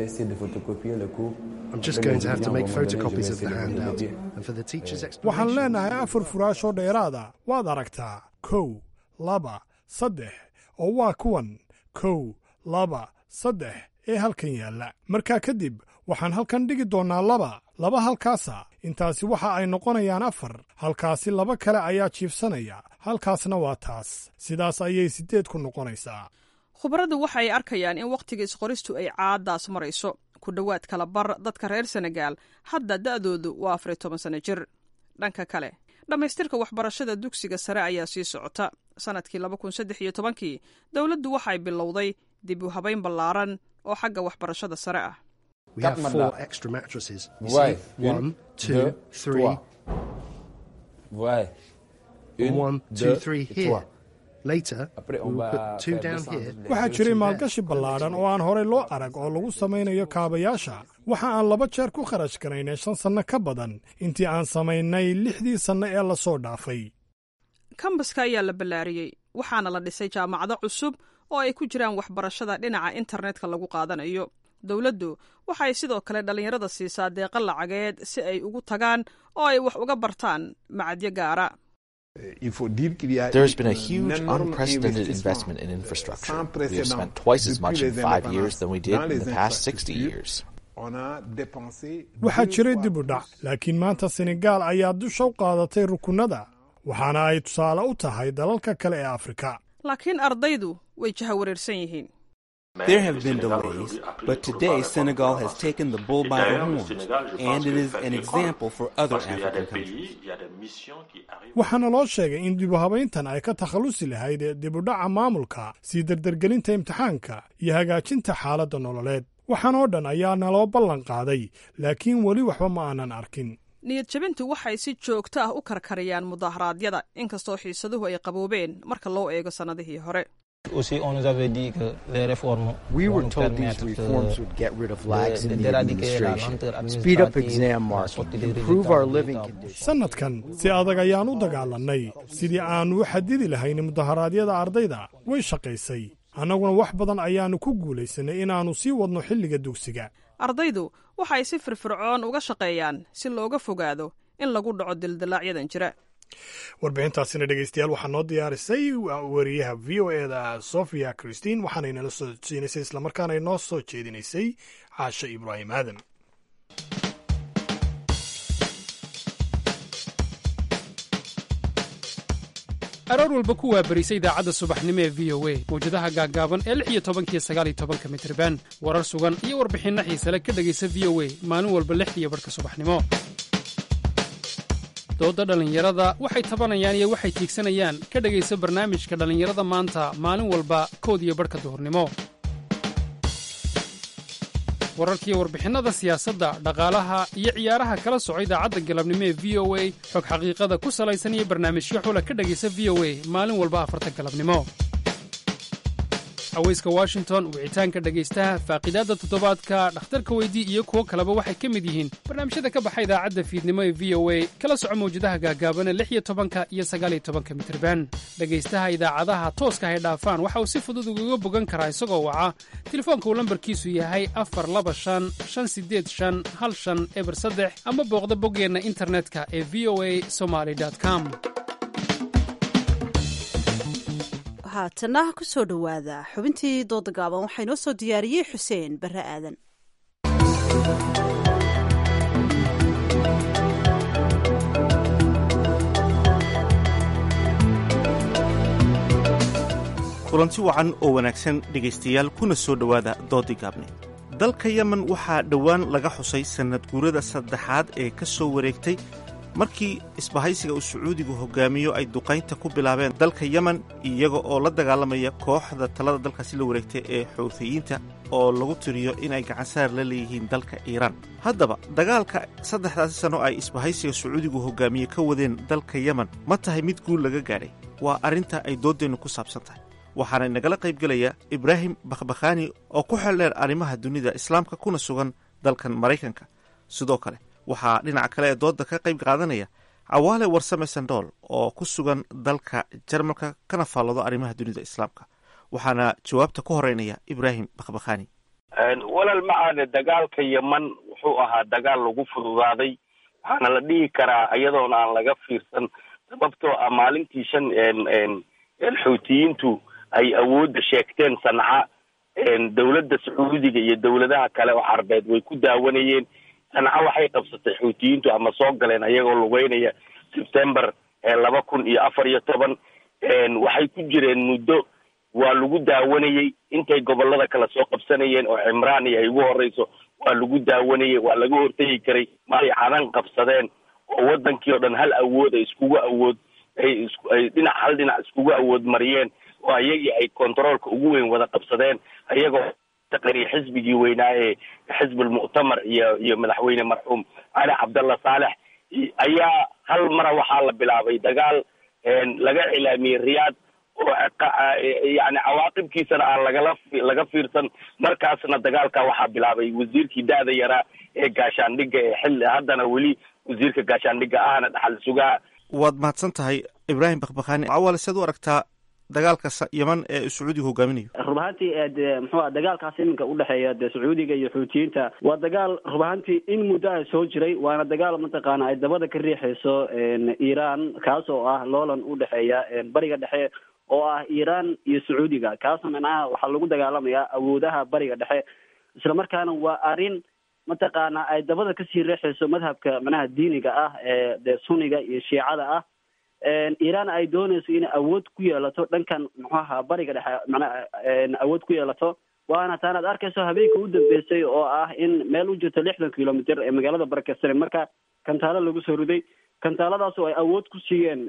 waxaan leenahay afar furaashoo dheeraada waad aragtaa kow laba saddex oo waa kuwan kow laba saddex ee halkan yaalla markaa kadib waxaan halkan dhigi doonnaa laba laba halkaasa intaasi waxa ay noqonayaan afar halkaasi laba kale ayaa jiifsanaya halkaasna waa taas sidaas ayay siddeed ku noqonaysaa khubaradu waxa ay arkayaan in wakhtiga isqoristu ay caaddaas marayso ku dhowaad kala bar dadka reer senegaal hadda da'doodu waa afar iyo toban sano jir dhanka kale dhammaystirka waxbarashada dugsiga sare ayaa sii socota sannadkii laba kun saddex iyo tobankii dowladdu waxay bilowday dib u habayn ballaaran oo xagga waxbarashada sare ah waxaa jiray maalgashi ballaadhan oo aan horey loo arag oo lagu samaynayo kaabayaasha waxa aan laba jeer ku kharash garaynay shan sanno ka badan intii aan samaynay lixdii sanno ee lasoo dhaafay kambaska ayaa la ballaariyey waxaana la dhisay jaamacado cusub oo ay ku jiraan waxbarashada dhinaca internetka lagu qaadanayo dowladdu waxay sidoo kale dhallinyarada siisaa deeqa lacageed si ay ugu tagaan oo ay wax uga bartaan macadyo gaara There has been a huge, unprecedented investment in infrastructure. We have spent twice as much in five years than we did in the past 60 years. waxaa jiray dib u dhac laakiin maanta senegaal ayaa dusha u qaadatay rukunnada waxaana ay tusaale u tahay dalalka kale ee afrika laakiin ardaydu way jahawareersan yihiin There have been delays, but today Senegal has taken the bull by the horns, and it is an example for other African countries. waxaana loo sheegay in dib u habayntan ay ka takhallusi lahayd dib u dhaca maamulka sii derdergelinta imtixaanka iyo hagaajinta xaaladda nololeed waxaan oo dhan ayaa naloo ballan qaaday laakiin weli waxba ma aanan arkin niyad jabintu waxay si joogto ah u karkariyaan mudaharaadyada inkastoo xiisaduhu ay qaboobeen marka loo eego sannadihii hore We were told these reforms would get rid of lags in the administration, speed up exam marking, improve our living conditions. sannadkan si adag ayaan u dagaalannay sidii aannu u xadidi lahayn mudaharaadyada ardayda way shaqaysay annaguna wax badan ayaannu ku guulaysanay inaannu sii wadno xilliga dugsiga ardaydu waxay si firfircoon uga shaqeeyaan si looga fogaado in lagu dhaco dildilaaacyadan jira warbixintaasina dhegeystayaal waxaa noo diyaarisay wariyaha v o eda sofia christine waxaana inala soo siinaysay islamarkaana inoo soo jeedinaysay caashe ibraahim aadan aroor walba ku waabarisa idaacadda subaxnimo ee v o a mawjadaha gaaggaaban ee lix iyo tobankiyo sagaal iyo tobanka mitriban warar sugan iyo warbixinno xiisale ka dhegaysa v o a maalin walba lixdiiyo barhka subaxnimo doodda dhallinyarada waxay tabanayaan iyo waxay tiigsanayaan ka dhegaysa barnaamijka dhallinyarada maanta maalin walba kood iyo barhka duhurnimo wararkiiyo warbixinnada siyaasadda dhaqaalaha iyo ciyaaraha kala soco idaacadda galabnimo ee v o a xog xaqiiqada ku salaysan iyo barnaamijyo xula ka dhegaysa v o a maalin walba afarta galabnimo haweyska washington wicitaanka dhegaystaha faaqiidaadda toddobaadka dhakhtarka weydii iyo kuwo kaleba waxay ka mid yihiin barnaamijyada ka baxa idaacadda fiidnimo ee v o a kala soco mawjadaha gaagaabana lix iyo tobanka iyo sagaaliyo tobanka mitriban dhegaystaha idaacadaha tooska hay dhaafaan waxa uu si fudud ugaga bogan karaa isagoo waca telefoonka uu lambarkiisu yahay afar laba shan shan sideed shan hal shan eber saddex ama booqda boggeenna internetka ee v o a somaly com haatana ku soo dhowaada xubintii dooda gaaban waxaa inoo soo diyaariyey xuseen barre aadan kulanti wacan oo wanaagsan dhegaystayaal kuna soo dhowaada doodii gaabne dalka yemen waxaa dhowaan laga xusay sannad guurada saddexaad ee ka soo wareegtay markii isbahaysiga uu sacuudigu hogaamiyo ay duqaynta ku bilaabeen dalka yemen iyaga oo la dagaalamaya kooxda talada dalkaasi la wareegtay ee xuuthiyiinta oo lagu tiriyo inay gacansaar la leeyihiin dalka iiraan haddaba dagaalka saddexdaasi sanno ay isbahaysiga sacuudigu hogaamiye ka wadeen dalka yemen ma tahay mid guul laga gaadhay waa arrinta ay dooddeennu ku saabsan tahay waxaana inagala qaybgelaya ibraahim bakhbakhaani oo ku xeldheer arrimaha dunida islaamka kuna sugan dalkan maraykanka sidoo kale waxaa dhinaca kale ee dooda ka qayb qaadanaya cawaale warsame sandool oo ku sugan dalka jarmalka kana faalloodo arrimaha dunida islaamka waxaana jawaabta ku horeynaya ibraahim bakhbakhani walal macaane dagaalka yeman wuxuu ahaa dagaal lagu fududaaday waxaana la dhihi karaa iyadoona aan laga fiirsan sababtoo ah maalintii shan xuutiyiintu ay awoodda sheegteen sanca dowladda sacuudiga iyo dowladaha kale oo carbeed way ku daawanayeen sanca waxay qabsatay xuutiyiintu ama soo galeen ayagoo lugeynaya sebtember laba kun iyo afar iyo toban waxay ku jireen muddo waa lagu daawanayey intay gobolada kale soo qabsanayeen oo cimraan iyo ay ugu horeyso waa lagu daawanayey waa laga hortegi karay maay cadan qabsadeen oo wadankii oo dhan hal awood ay iskugu awood ay isku ay dhinac hal dhinac iskugu awood mariyeen oo ayagii ay controolka ugu weyn wada qabsadeen ayagoo taqriir xisbigii weynaa ee xisbulmuctamar iyo iyo madaxweyne marxuum cali cabdallah saalex ayaa hal mara waxaa la bilaabay dagaal laga cilaamiyey riyaad oo yani cawaaqibkiisana aan lagala laga fiirsan markaasna dagaalka waxaa bilaabay wasiirkii da-da yaraa ee gaashaandhigga ee xilli haddana weli wasiirka gaashaandhigga ahna dhaxal sugaa waad mahadsan tahay ibraahim bakhbakhani cawaale sead u aragtaa dagaalka yeman ee sacuudiga hogaaminayo rub ahaantii de muxuua dagaalkaas iminka udhexeeya de sacuudiga iyo xuutiyiinta waa dagaal rub ahaantii in muddo a soo jiray waana dagaal mataqaana ay dabada ka riixayso iran kaas oo ah loolan udhexeeya bariga dhexe oo ah iran iyo sacuudiga kaasna micnaha waxaa lagu dagaalamayaa awoodaha bariga dhexe isla markaana waa arrin mataqaana ay dabada kasii riixayso madhabka micnaha diiniga ah ee de suniga iyo shiicada ah iran ay doonayso inay awood ku yeelato dhankan muxuaha bariga dhexe manaa awood ku yeelato waana taanaad arkayso habeenka u dambeysay oo ah in meel u jirto lixdan kilomitr ee magaalada barakesane marka kantaalo lagu soo riday kantaaladaas oo ay awood ku siiyeen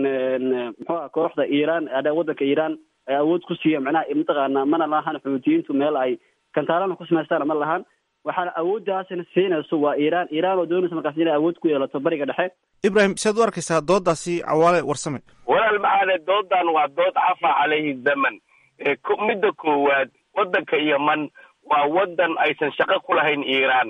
muxuaha kooxda iran wadanka iran ay awood ku siiyeen macnaha mataqaana mana lahan xuutiyiintu meel ay kantaalana ku samaystaan ma lahan waxaana awooddaasina siinayso waa iran iran oo doonaysa markaas inay awood ku yeelato bariga dhexe ibrahim siaad u arkaysaa doodaasi cawaale warsame walaal macaane doodan waa dood cafa calayhi zaman midda koowaad wadanka yeman waa wadan aysan shaqo ku lahayn iran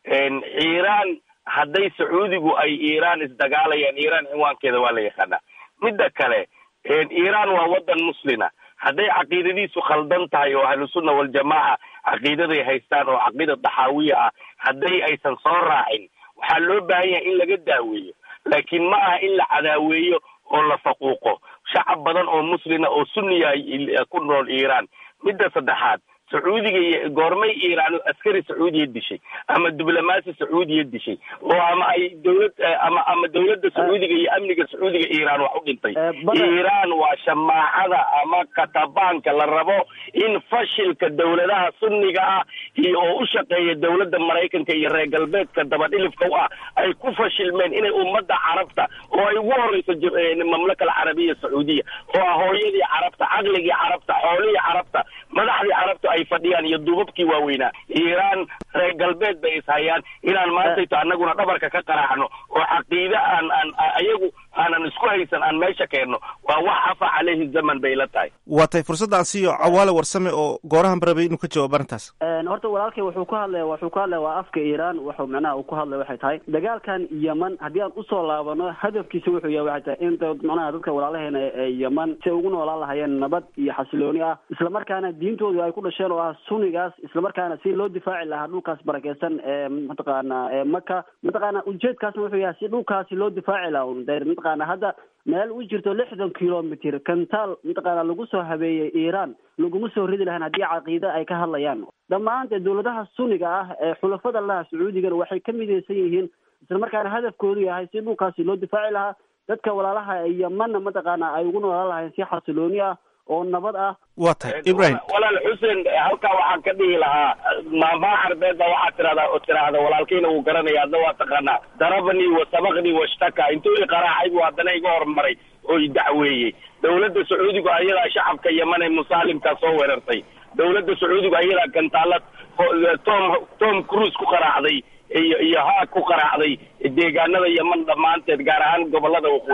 iran hadday sacuudigu ay iran isdagaalayaan iran ciwaankeeda waa la yaqaanaa midda kale iran waa wadan muslina hadday caqiidadiisu khaldan tahay oo ahlusunna waljamaaca caqiidaday haystaan oo caqiida daxaawiya ah hadday aysan soo raacin waxaa loo baahan yahay in laga daaweeyo laakiin ma aha in la cadaaweeyo oo la faquuqo shacab badan oo muslina oo sunniya ku nool iran midda saddexaad sacuudiga iyo goormay iiraan askari sacuudiya dishay ama diblomaasi sacuudiya dishay oo ama ay dowlad ama ama dowladda sacuudiga iyo amniga sacuudiga iiraan wax u dhintay iiraan waa shamaacada ama katabaanka la rabo in fashilka dowladaha sunniga ah iyo oo u shaqeeya dowladda maraykanka iyo reer galbeedka dabadhilifka u ah ay ku fashilmeen inay ummadda carabta oo ay ugu horeyso mamlaka alcarabiya sacuudiya oo ah hooyadii carabta caqligii carabta xoolihii carabta madaxdii carabta ay fadhiyaan iyo duubabkii waaweynaa iiraan reer galbeed bay ishayaan inaan maantayto annaguna dhabarka ka qaraacno oo caqiide aan aan ayagu aanan isku haysan aan meesha keenno waa wax afa caleyhi zaman bay la tahay waa tay fursadda aan siiyo cawaale warsame oo goorahan barabay inuu ka jawaabo arrintaas horta walaalkay wuxuu ku hadlaya wuxuu ku hadlaya waa afka iiraan wuxuu macnaha uu ku hadlaya waxay tahay dagaalkan yeman haddii aan usoo laabano hadafkiisa wuxuu yahay waxay tahay in macnaha dadka walaalaheena ee yeman si ay ugu noolaan lahayeen nabad iyo xasilooni ah islamarkaana diintoodu ay ku dhasheen oo ah sunigaas islamarkaana si loo difaaci lahaa dhulkaas barakeysan ee mataqaana ee maka mataqaana ujeedkaasna wuxuu yahay si dhulkaasi loo difaaci lahaa un de mataqaana hadda meel u jirto lixdan kilomitr kantaal mataqaana lagu soo habeeyey iiraan laguma soo ridi lahayn haddii caqiide ay ka hadlayaan dhammaan dee dowladaha suniga ah ee xulafada laha sacuudigana waxay ka midaysan yihiin islamarkaana hadafkoodu yahay si dhulkaasi loo difaaci lahaa dadka walaalaha yemanna mataqaana ay ugu noolaan lahayn si xasilooni ah oo nabad ah waa tahay ibrahim walaal xuseen halkaa waxaan ka dhihi lahaa maamaha carbeed baa waxaa tirahdaa oo tiraahda walaalkayna wuu garanaya adna waa taqaanaa darabanii wa sabaqnii washtaka intuu i qaraacay buu haddana iga hormaray oo i dacweeyey dowladda sacuudigu ayadaa shacabka yeman ee musaalimkaa soo weerartay dowladda sacuudigu ayadaa gantaalad tom tom cruise ku qaraacday iyo iyo haag ku qaraacday deegaanada yeman dhammaanteed gaar ahaan gobolada waqooyi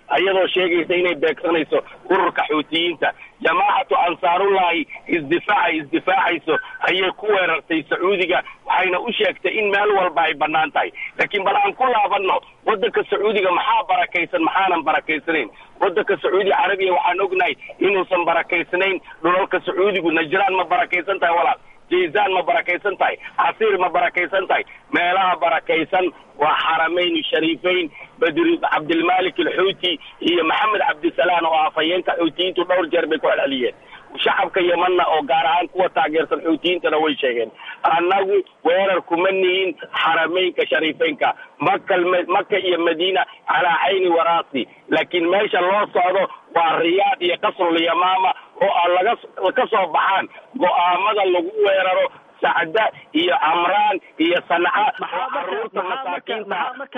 ayadoo sheegaysa inay beegsanayso ururka xuutiyiinta jamaacatu ansaarullahi isdifaaca isdifaacayso ayay ku weerartay sacuudiga waxayna u sheegtay in meel walba ay bannaan tahay laakiin bal aan ku laabanno waddanka sacuudiga maxaa barakaysan maxaanan barakaysanayn waddanka sacuudi carabiya waxaan ognahay inuusan barakaysnayn dhulalka sacuudigu najraan ma barakaysan tahay walaal jaysaan ma barakaysan tahay casiir ma barakaysan tahay meelaha barakaysan waa xaramayn shariifeyn badri cabdilmalik alxuuti iyo maxamed cabdisalaan oo afhayeenka xuutiyiintu dhowr jeer bay ku celceliyeen shacabka yemanna oo gaar ahaan kuwa taageersan xuutiyiintana way sheegeen annagu weerar kuma nihin xarameynka shariifeynka maka maka iyo madiina calaa cayni waraasi laakiin meesha loo socdo waa riyaad iyo qasrul yamaama oo aan laga ka soo baxaan go'aamada lagu weeraro sacda iyo camraan iyo sanca oo caruurta masaakiinta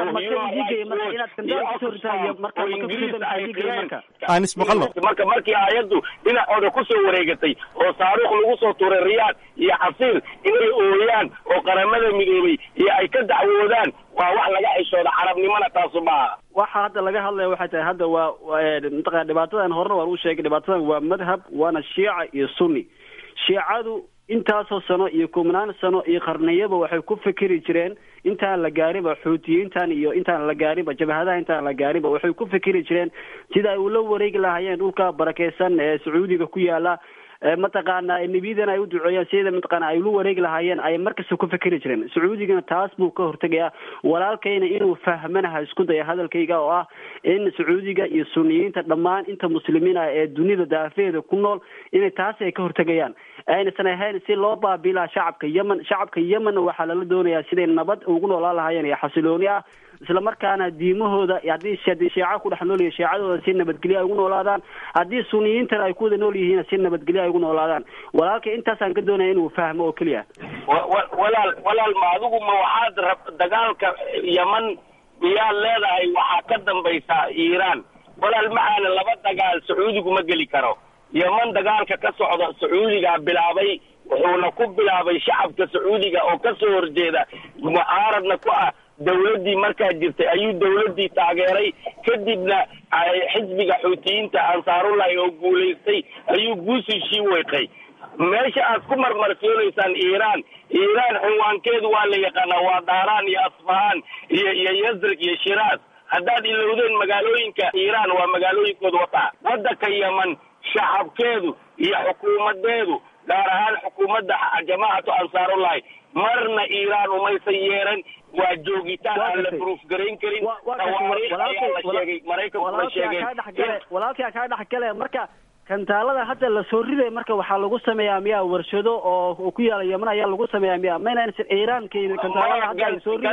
aan ismaqalno marka markii aayaddu dhinacooda kusoo wareegatay oo saaruukh lagu soo tuuray riyaad iyo casiir inay ooyaan oo qaramada midoobay iyo ay ka dacwoodaan waa wax laga xishooda carabnimona taasu maaha waxa hadda laga hadlaya waxay tahay hadda waa mataqana dhibaatadan horena waan u sheegay dhibaatadan waa madhab waana shiica iyo sunni shiicadu intaasoo sano iyo kumnaan sano iyo qarniyaba waxay ku fikiri jireen intaan la gaariba xuutiyiintan iyo intaan la gaariba jabhadaha intaan la gaariba waxay ku fikiri jireen sida ay ula wareegi lahaayeen dhulka barakeysan ee sacuudiga ku yaala mataqaana nebiyadana ay u duceeyaan sida mataqaana ay ula wareegi lahaayeen ay markasta ku fikiri jireen sacuudigana taas buu ka hortegayaa walaalkayna inuu fahmanaha isku daya hadalkayga oo ah in sacuudiga iyo suniyiinta dhammaan inta muslimiin ah ee dunida daafeeda ku nool inay taasi ay ka hortegayaan aynasan ahayn si loo baabilaha shacabka yemen shacabka yemenna waxaa lala doonayaa siday nabad ugu noolaan lahaayeen iyo xasilooni ah isla markaana diimahooda haddii haddii sheeca ku dhex nool yihin sheecadooda si nabadgelyo ay ugu noolaadaan haddii suniyiintana ay ku wada nool yihiin si nabadgelyo ay ugu noolaadaan walaalka intaasaan ka doonaya inuu fahmo oo keliya walaal walaal ma adigu ma waxaad rab dagaalka yeman miyaad leedahay waxaa ka dambaysaa iiraan walaal maxaana laba dagaal sacuudigu ma geli karo yeman dagaalka ka socda sacuudigaa bilaabay wuxuuna ku bilaabay shacabka sacuudiga oo ka soo horjeeda mucaaradna ku ah dawladdii markaa jirtay ayuu dawladdii taageeray kadibna xisbiga xuutiyiinta ansaarullahi oo guulaystay ayuu guusishii weeqay meesha aad ku marmarsiyoonaysaan iiraan iiraan cinwaankeedu waa la yaqaanaa waa daaraan iyo asfahaan iyo iyo yazrig iyo shiraas haddaad ilowdeen magaalooyinka iiraan waa magaalooyinkooda wataa waddanka yeman shacabkeedu iyo xukuumadeedu gaar ahaan xukuumadda jamaacatu ansaarullahi marna iiraan umaysan yeeran waa joogitaan aan la bruuf garayn karin tawaariikh ayaa la sheegay maraykankuna sheegeen walaalkaa kaa dhex gale marka kantaalada hadda lasoo riday marka waxaa lagu sameeyaa miyaa warshado oo ku yaala yeman ayaa lagu sameeyaa miya mayna iiraan keenin kantaalada hadda ay soo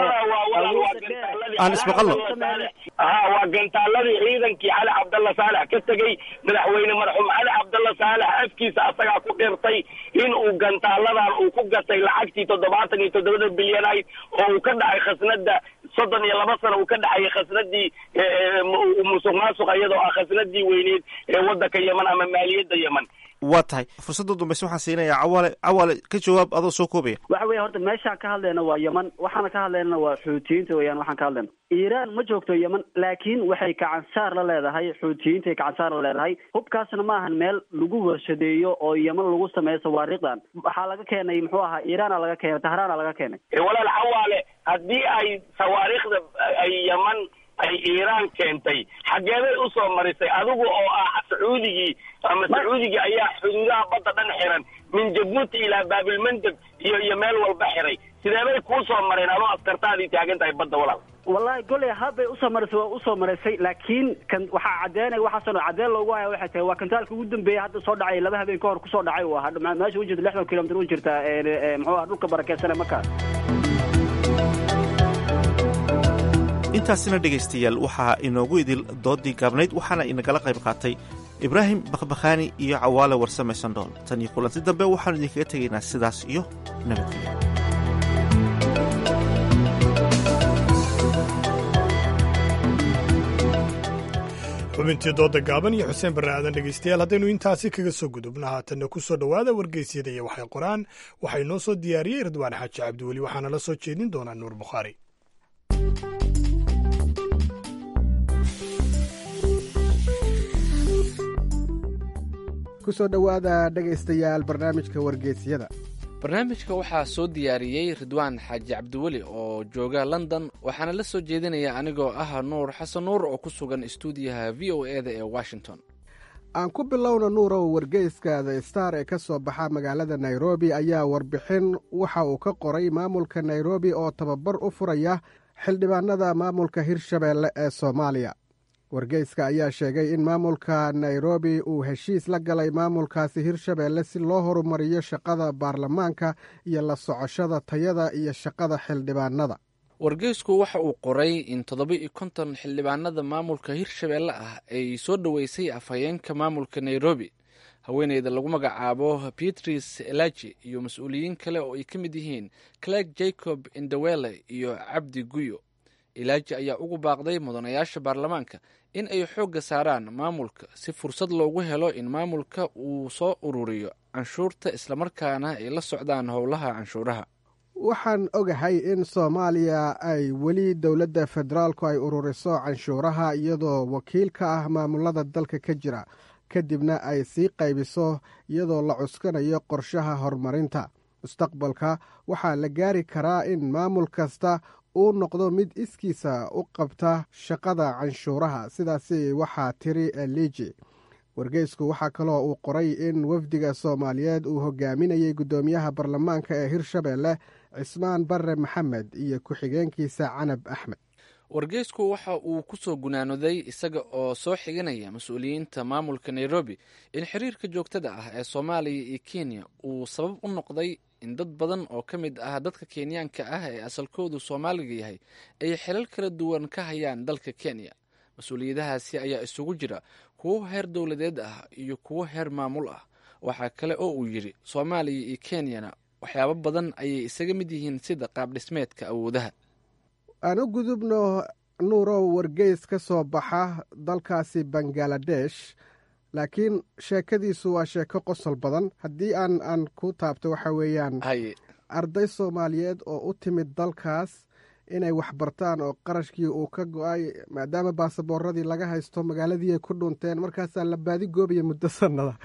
aan ismaqalno ha waa gantaaladii ciidankii cali cabdalla saalex ka tegey madaxweyne marxuum cali cabdalla saalex afkiisa asagaa ku dhirtay in uu gantaaladan uu ku gatay lacagtii toddobaatan iyo toddobada bilyan ayd oo uu ka dhacay khasnada soddon iyo laba sano uu ka dhacayay khasnadii musuq maasuq iyadoo ah khasnadii weyneed ee waddanka yeman ama maaliyadda yeman waa tahay fursadda dambayse waxaan siinayaa cawaale cawaale ka jawaab adoo soo koobaya waxa weya horta meeshaan ka hadlayna waa yeman waxaana ka hadlaynana waa xuutiyiinta weyaan waxaan ka hadlayna iiraan ma joogto yeman laakiin waxay gacansaar la leedahay xuutiyiintay gacansaar la leedahay hubkaasna ma ahan meel lagu warshadeeyo oo yeman lagu sameeyo sawaariikhdan waxaa laga keenay muxuu ahaa iiraana laga keenay tahraana laga keenay walaal cawaale haddii ay sawaariikhda ay yeman ay iiraan keentay xageeday usoo marisay adigu oo ah sacuudigii ama sacuudigii ayaa xuduudaha badda dhan xiran min jabuuti ilaa baabilmandeb iyo iyo meel walba xiray sideebay kuu soo mareen adoo askartaadii taagan tahay badda walaal wallahi goley habbay usoo marisay waa usoo marisay laakiin kan waxaa caddeynaya waxaasoo caddeyn loogu haya waxay tahay waa kantaalka ugu dambeeyay hadda soo dhacay laba habeen ka hor kusoo dhacay uu ahaa meesha u jirta lixdan kilomitr u jirta muxuu aha dhulka barakeysane markaas intaasina dhegaystayaal waxaa inoogu idil doodii gaabnayd waxaana inagala qayb qaatay ibraahim bakhbakhaani iyo cawaale warsame sandhool tan iyo kulanti dambe waxaanu idinkaga tegaynaa sidaas iyo nabadgelyo xubintii dooda gaaban iyo xuseen barre aadan dhegaystayaal haddaynu intaasi kaga soo gudubna haatanna ku soo dhowaada wargeysyada iyo waxay qoraan waxaa inoo soo diyaariyey ridwaan xaaji cabdiweli waxaana la soo jeedin doonaa nuur bukhaari ku soo dhowaada dhegaystayaal barnaamijka wargeysyada barnaamijka waxaa soo diyaariyey ridwaan xaaji cabdiweli oo jooga london waxaana la soo jeedinaya anigoo ah nuur xasan nuur oo ku sugan istuudiyaha v o e da ee washington aan ku bilowna nuurow wargeyska the star ee ka soo baxa magaalada nairobi ayaa warbixin waxa uu ka qoray maamulka nairobi oo tababar u furaya xildhibaanada maamulka hirshabeelle ee soomaaliya wargeyska ayaa sheegay in maamulka nairobi uu heshiis la galay maamulkaasi hirshabeelle si loo horumariyo shaqada baarlamaanka iyo la socoshada tayada iyo shaqada xildhibaanada wargeysku waxa uu qoray in toddoba iyo konton xildhibaanada maamulka hirshabeelle ah ay soo dhoweysay afhayeenka maamulka nairobi haweeneyda lagu magacaabo beatrice elaji iyo mas-uuliyiin kale oo ay ka mid yihiin clerk jacob indawele iyo cabdi guyo ilaaji ayaa ugu baaqday mudanayaasha baarlamaanka in ay xoogga saaraan maamulka si fursad loogu helo in maamulka uu soo ururiyo canshuurta islamarkaana ay la socdaan howlaha canshuuraha waxaan ogahay in soomaaliya ay weli dowladda federaalku ay ururiso canshuuraha iyadoo wakiil ka ah maamulada dalka ka jira kadibna ay sii qaybiso iyadoo la cuskanayo qorshaha horumarinta mustaqbalka waxaa la gaari karaa in maamul kasta uu noqdo mid iskiisa u qabta shaqada canshuuraha sidaasi waxaa tiri eliji wargeysku waxaa kaloo uu qoray in wafdiga soomaaliyeed uu hogaaminayay guddoomiyaha baarlamaanka ee hirshabeelle cismaan bare maxamed iyo ku-xigeenkiisa canab axmed wargeysku waxa uu ku soo gunaanoday isaga oo soo xiganaya mas-uuliyiinta maamulka nairobi in xiriirka joogtada ah ee soomaaliya iyo kenya uu sabab u noqday in dad badan oo ka mid ah dadka kenyaanka ah ee asalkoodu soomaaliga yahay ay xilal kala duwan ka hayaan dalka kenya mas-uuliyadahaasi ayaa isugu jira kuwo heer dowladeed ah iyo kuwo heer maamul ah waxaa kale oo uu yidhi soomaaliya iyo kenyana waxyaabo badan ayay isaga mid yihiin sida qaab dhismeedka awoodaha aan u gudubno nuurow wargeys ka soo baxa dalkaasi bangaladesh laakiin sheekadiisu waa sheeko qosol badan haddii aan aan ku taabto waxa weeyaan arday soomaaliyeed oo u timid dalkaas inay waxbartaan oo qarashkii uu ka go-ay maadaama baasaboorradii laga haysto magaaladii ay ku dhunteen markaasaa la baadi goobaya muddo sannada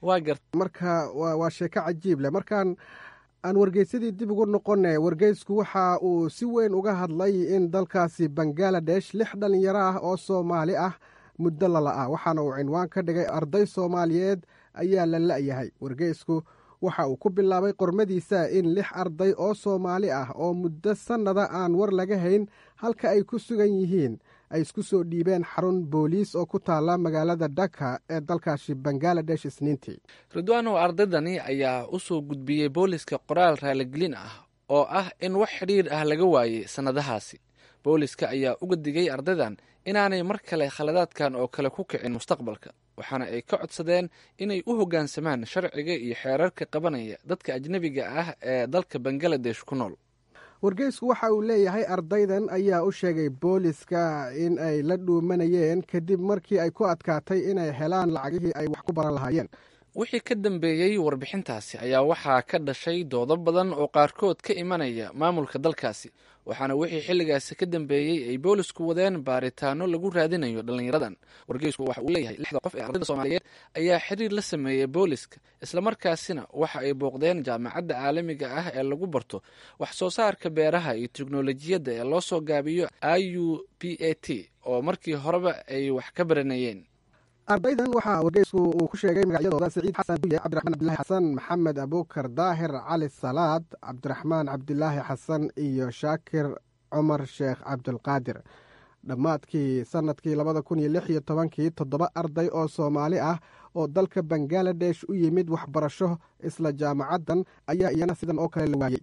marka waa sheeko cajiib leh markaan aan wargeysadii dib ugu noqone wargeysku waxa uu si weyn uga hadlay in dalkaasi bangaladesh lix dhalinyaro ah oo soomaali ah muddo lala ah waxaana uu cinwaan ka dhigay arday soomaaliyeed ayaa la la-yahay wargeysku waxa uu ku bilaabay qormadiisa in lix arday oo soomaali ah oo muddo sannada aan war laga hayn halka ay ku sugan yihiin ay isku soo dhiibeen xarun booliis oo ku taala magaalada dhaka ee dalkaasi bangaladesh isniintii ridwaanow ardaydani ayaa u soo gudbiyey booliska qoraal raaligelin ah oo ah in wax xidhiir ah laga waayey sannadahaasi booliska ayaa uga digay ardaydan inaanay mar kale khaladaadkan oo kale ku kicin mustaqbalka waxaana ay ka codsadeen inay u hoggaansamaan sharciga iyo xeerarka qabanaya dadka ajnebiga ah ee dalka bangaladesh ku nool wargeysku waxa uu leeyahay ardaydan ayaa u sheegay booliska in ay la dhuumanayeen kadib markii ay ku adkaatay inay helaan lacagihii ay wax ku baran lahaayeen wixii ka dambeeyey warbixintaasi ayaa waxaa ka dhashay doodo badan oo qaarkood ka imanaya maamulka dalkaasi waxaana wixii xilligaasi ka dambeeyey ay boolisku wadeen baaritaano lagu raadinayo dhallinyaradan wargeysku waxa uu leeyahay lixda qof ee ardayda soomaaliyeed ayaa xiriir la sameeyey booliska islamarkaasina waxa ay booqdeen jaamacadda caalamiga ah ee lagu barto wax soo saarka beeraha iyo teknolojiyadda ee loo soo gaabiyo i u p a t oo markii horeba ay wax ka baranayeen ardaydan waxaa wargeysku uu ku sheegay magacyadooda siciid xasan duye cabdiraxmaan cabdilaahi xasan maxamed abuukar daahir cali salaad cabdiraxmaan cabdilaahi xasan iyo shaakir cumar sheekh cabdulqaadir dhammaadkii sannadkii labada kun iyo lix iyo tobankii toddoba arday oo soomaali ah oo dalka bangaladesh u yimid waxbarasho isla jaamacaddan ayaa iyana sidan oo kale la waayey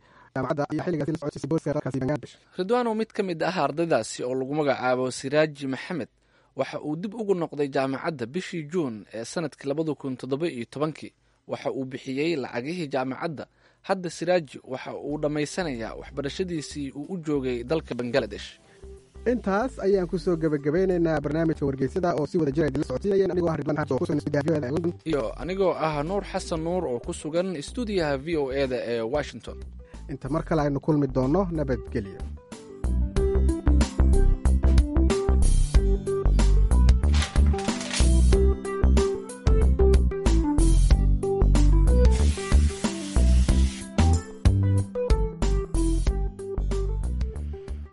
ridwaanow mid ka mid ah ardaydaasi oo lagu magacaabo siraaji maxamed waxa uu dib ugu noqday jaamacadda bishii juun ee sanadkii labada kun toddoba iyo tobankii waxa uu bixiyey lacagihii jaamacadda hadda siraaji waxa uu dhammaysanayaa waxbarashadiisii uu u joogay dalka bangaladesh intaas ayaan ku soo gebagabeynaynaa barnaamijka wargeysada oo si wada jira idinla socodsiinayeen anigoo ah ridwan xasan oo ku sugan stuudiyaha london iyo anigoo ah nuur xasan nuur oo ku sugan stuudiyaha v o e da ee washington inta mar kale aynu kulmi doonno nabadgelyo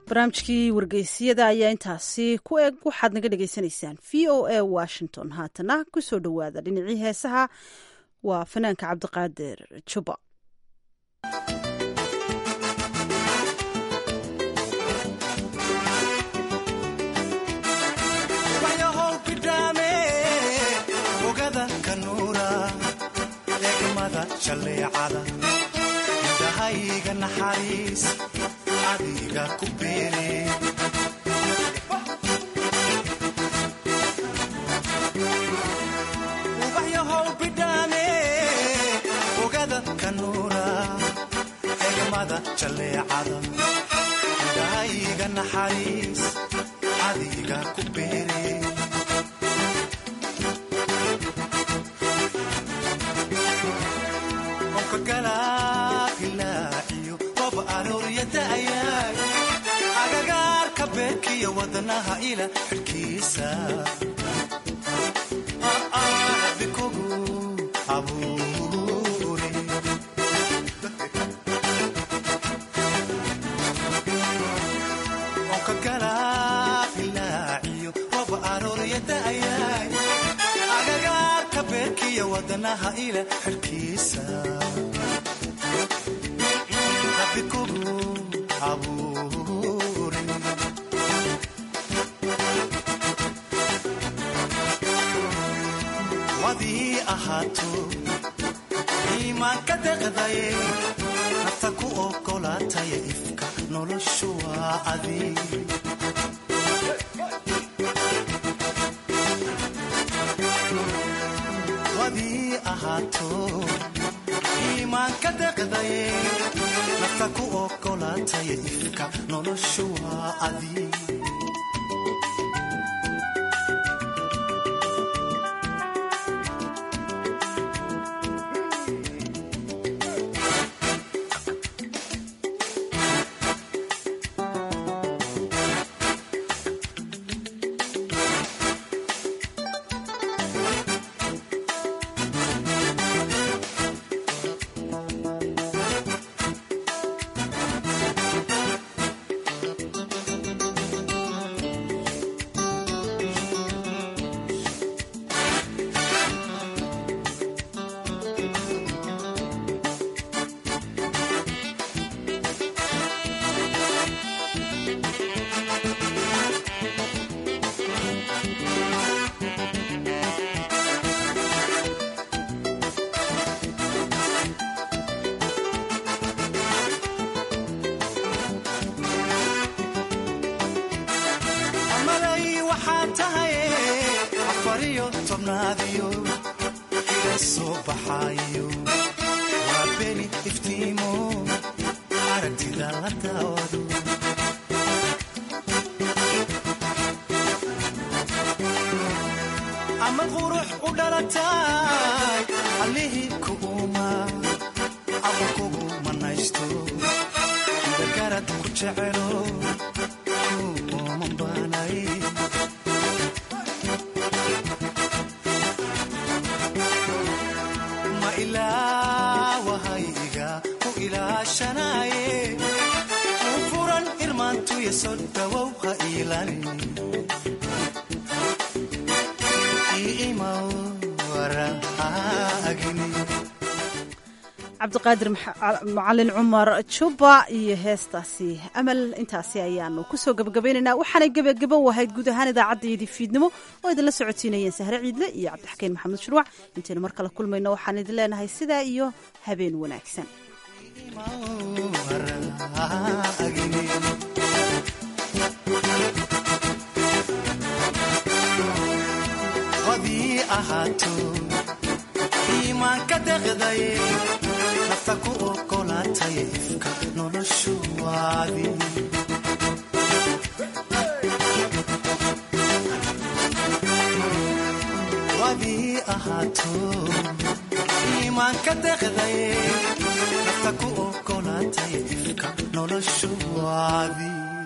barnaamijkii wargeysyada ayaa intaasi ku eg waxaad naga dhagaysanaysaan v o a washington haatana kusoo dhowaada dhinacii heesaha waa fanaanka cabdiqaadir juba indhahayga naxariis adiga ku beere ubaxyahow bidhaame ogada kanuura egmada jalleecada indhahayga naxariis adiga ku beere agagaarka beerkiyo wadnaha ila xidhkiisa bikugu abuure onka galaabilaaciyo rob arooryada'ayaay agagaarka beerkiyo wadnaha ila xidhkiisa bikugu abuure wadii ahaato iimaanka deqdaye nafta ku ogolaataya ifka noloshu waa adi wadii ahaato iimaanka deqdaye nafta ku ogolaataya ifka noloshu waa adi amalay waxaa tahay afariyo tobnaadiyo ila soo baxaayo waa beni iftiimo aragtida la daawado ama qurux u dhalatay allihii ku uuma aqo kugu manaysto dagarad ku jecelo ma ilaawahayga ku ilaashanaye u furan irmaantuya soo dhawow ha iilani iimaw waraagini cabdiqaadir macalin cumar juba iyo heestaasi amal intaasi ayaanu kusoo gabagabaynaynaa waxaanay gebagabo wahayd guud ahaan idaacaddayadii fiidnimo oo idinla socotiinayeen sahre ciidle iyo cabdixakiin maxamed shuruuc intaynu mar kale kulmayno waxaan idin leenahay sidaa iyo habeen wanaagsan wadii ahaato iimaanka deqdaye nafta ku ogolaataya ifka noloshu waadi wadii ahaato iimaanka deqdaye nafta ku ogolaataya ifka noloshu waadi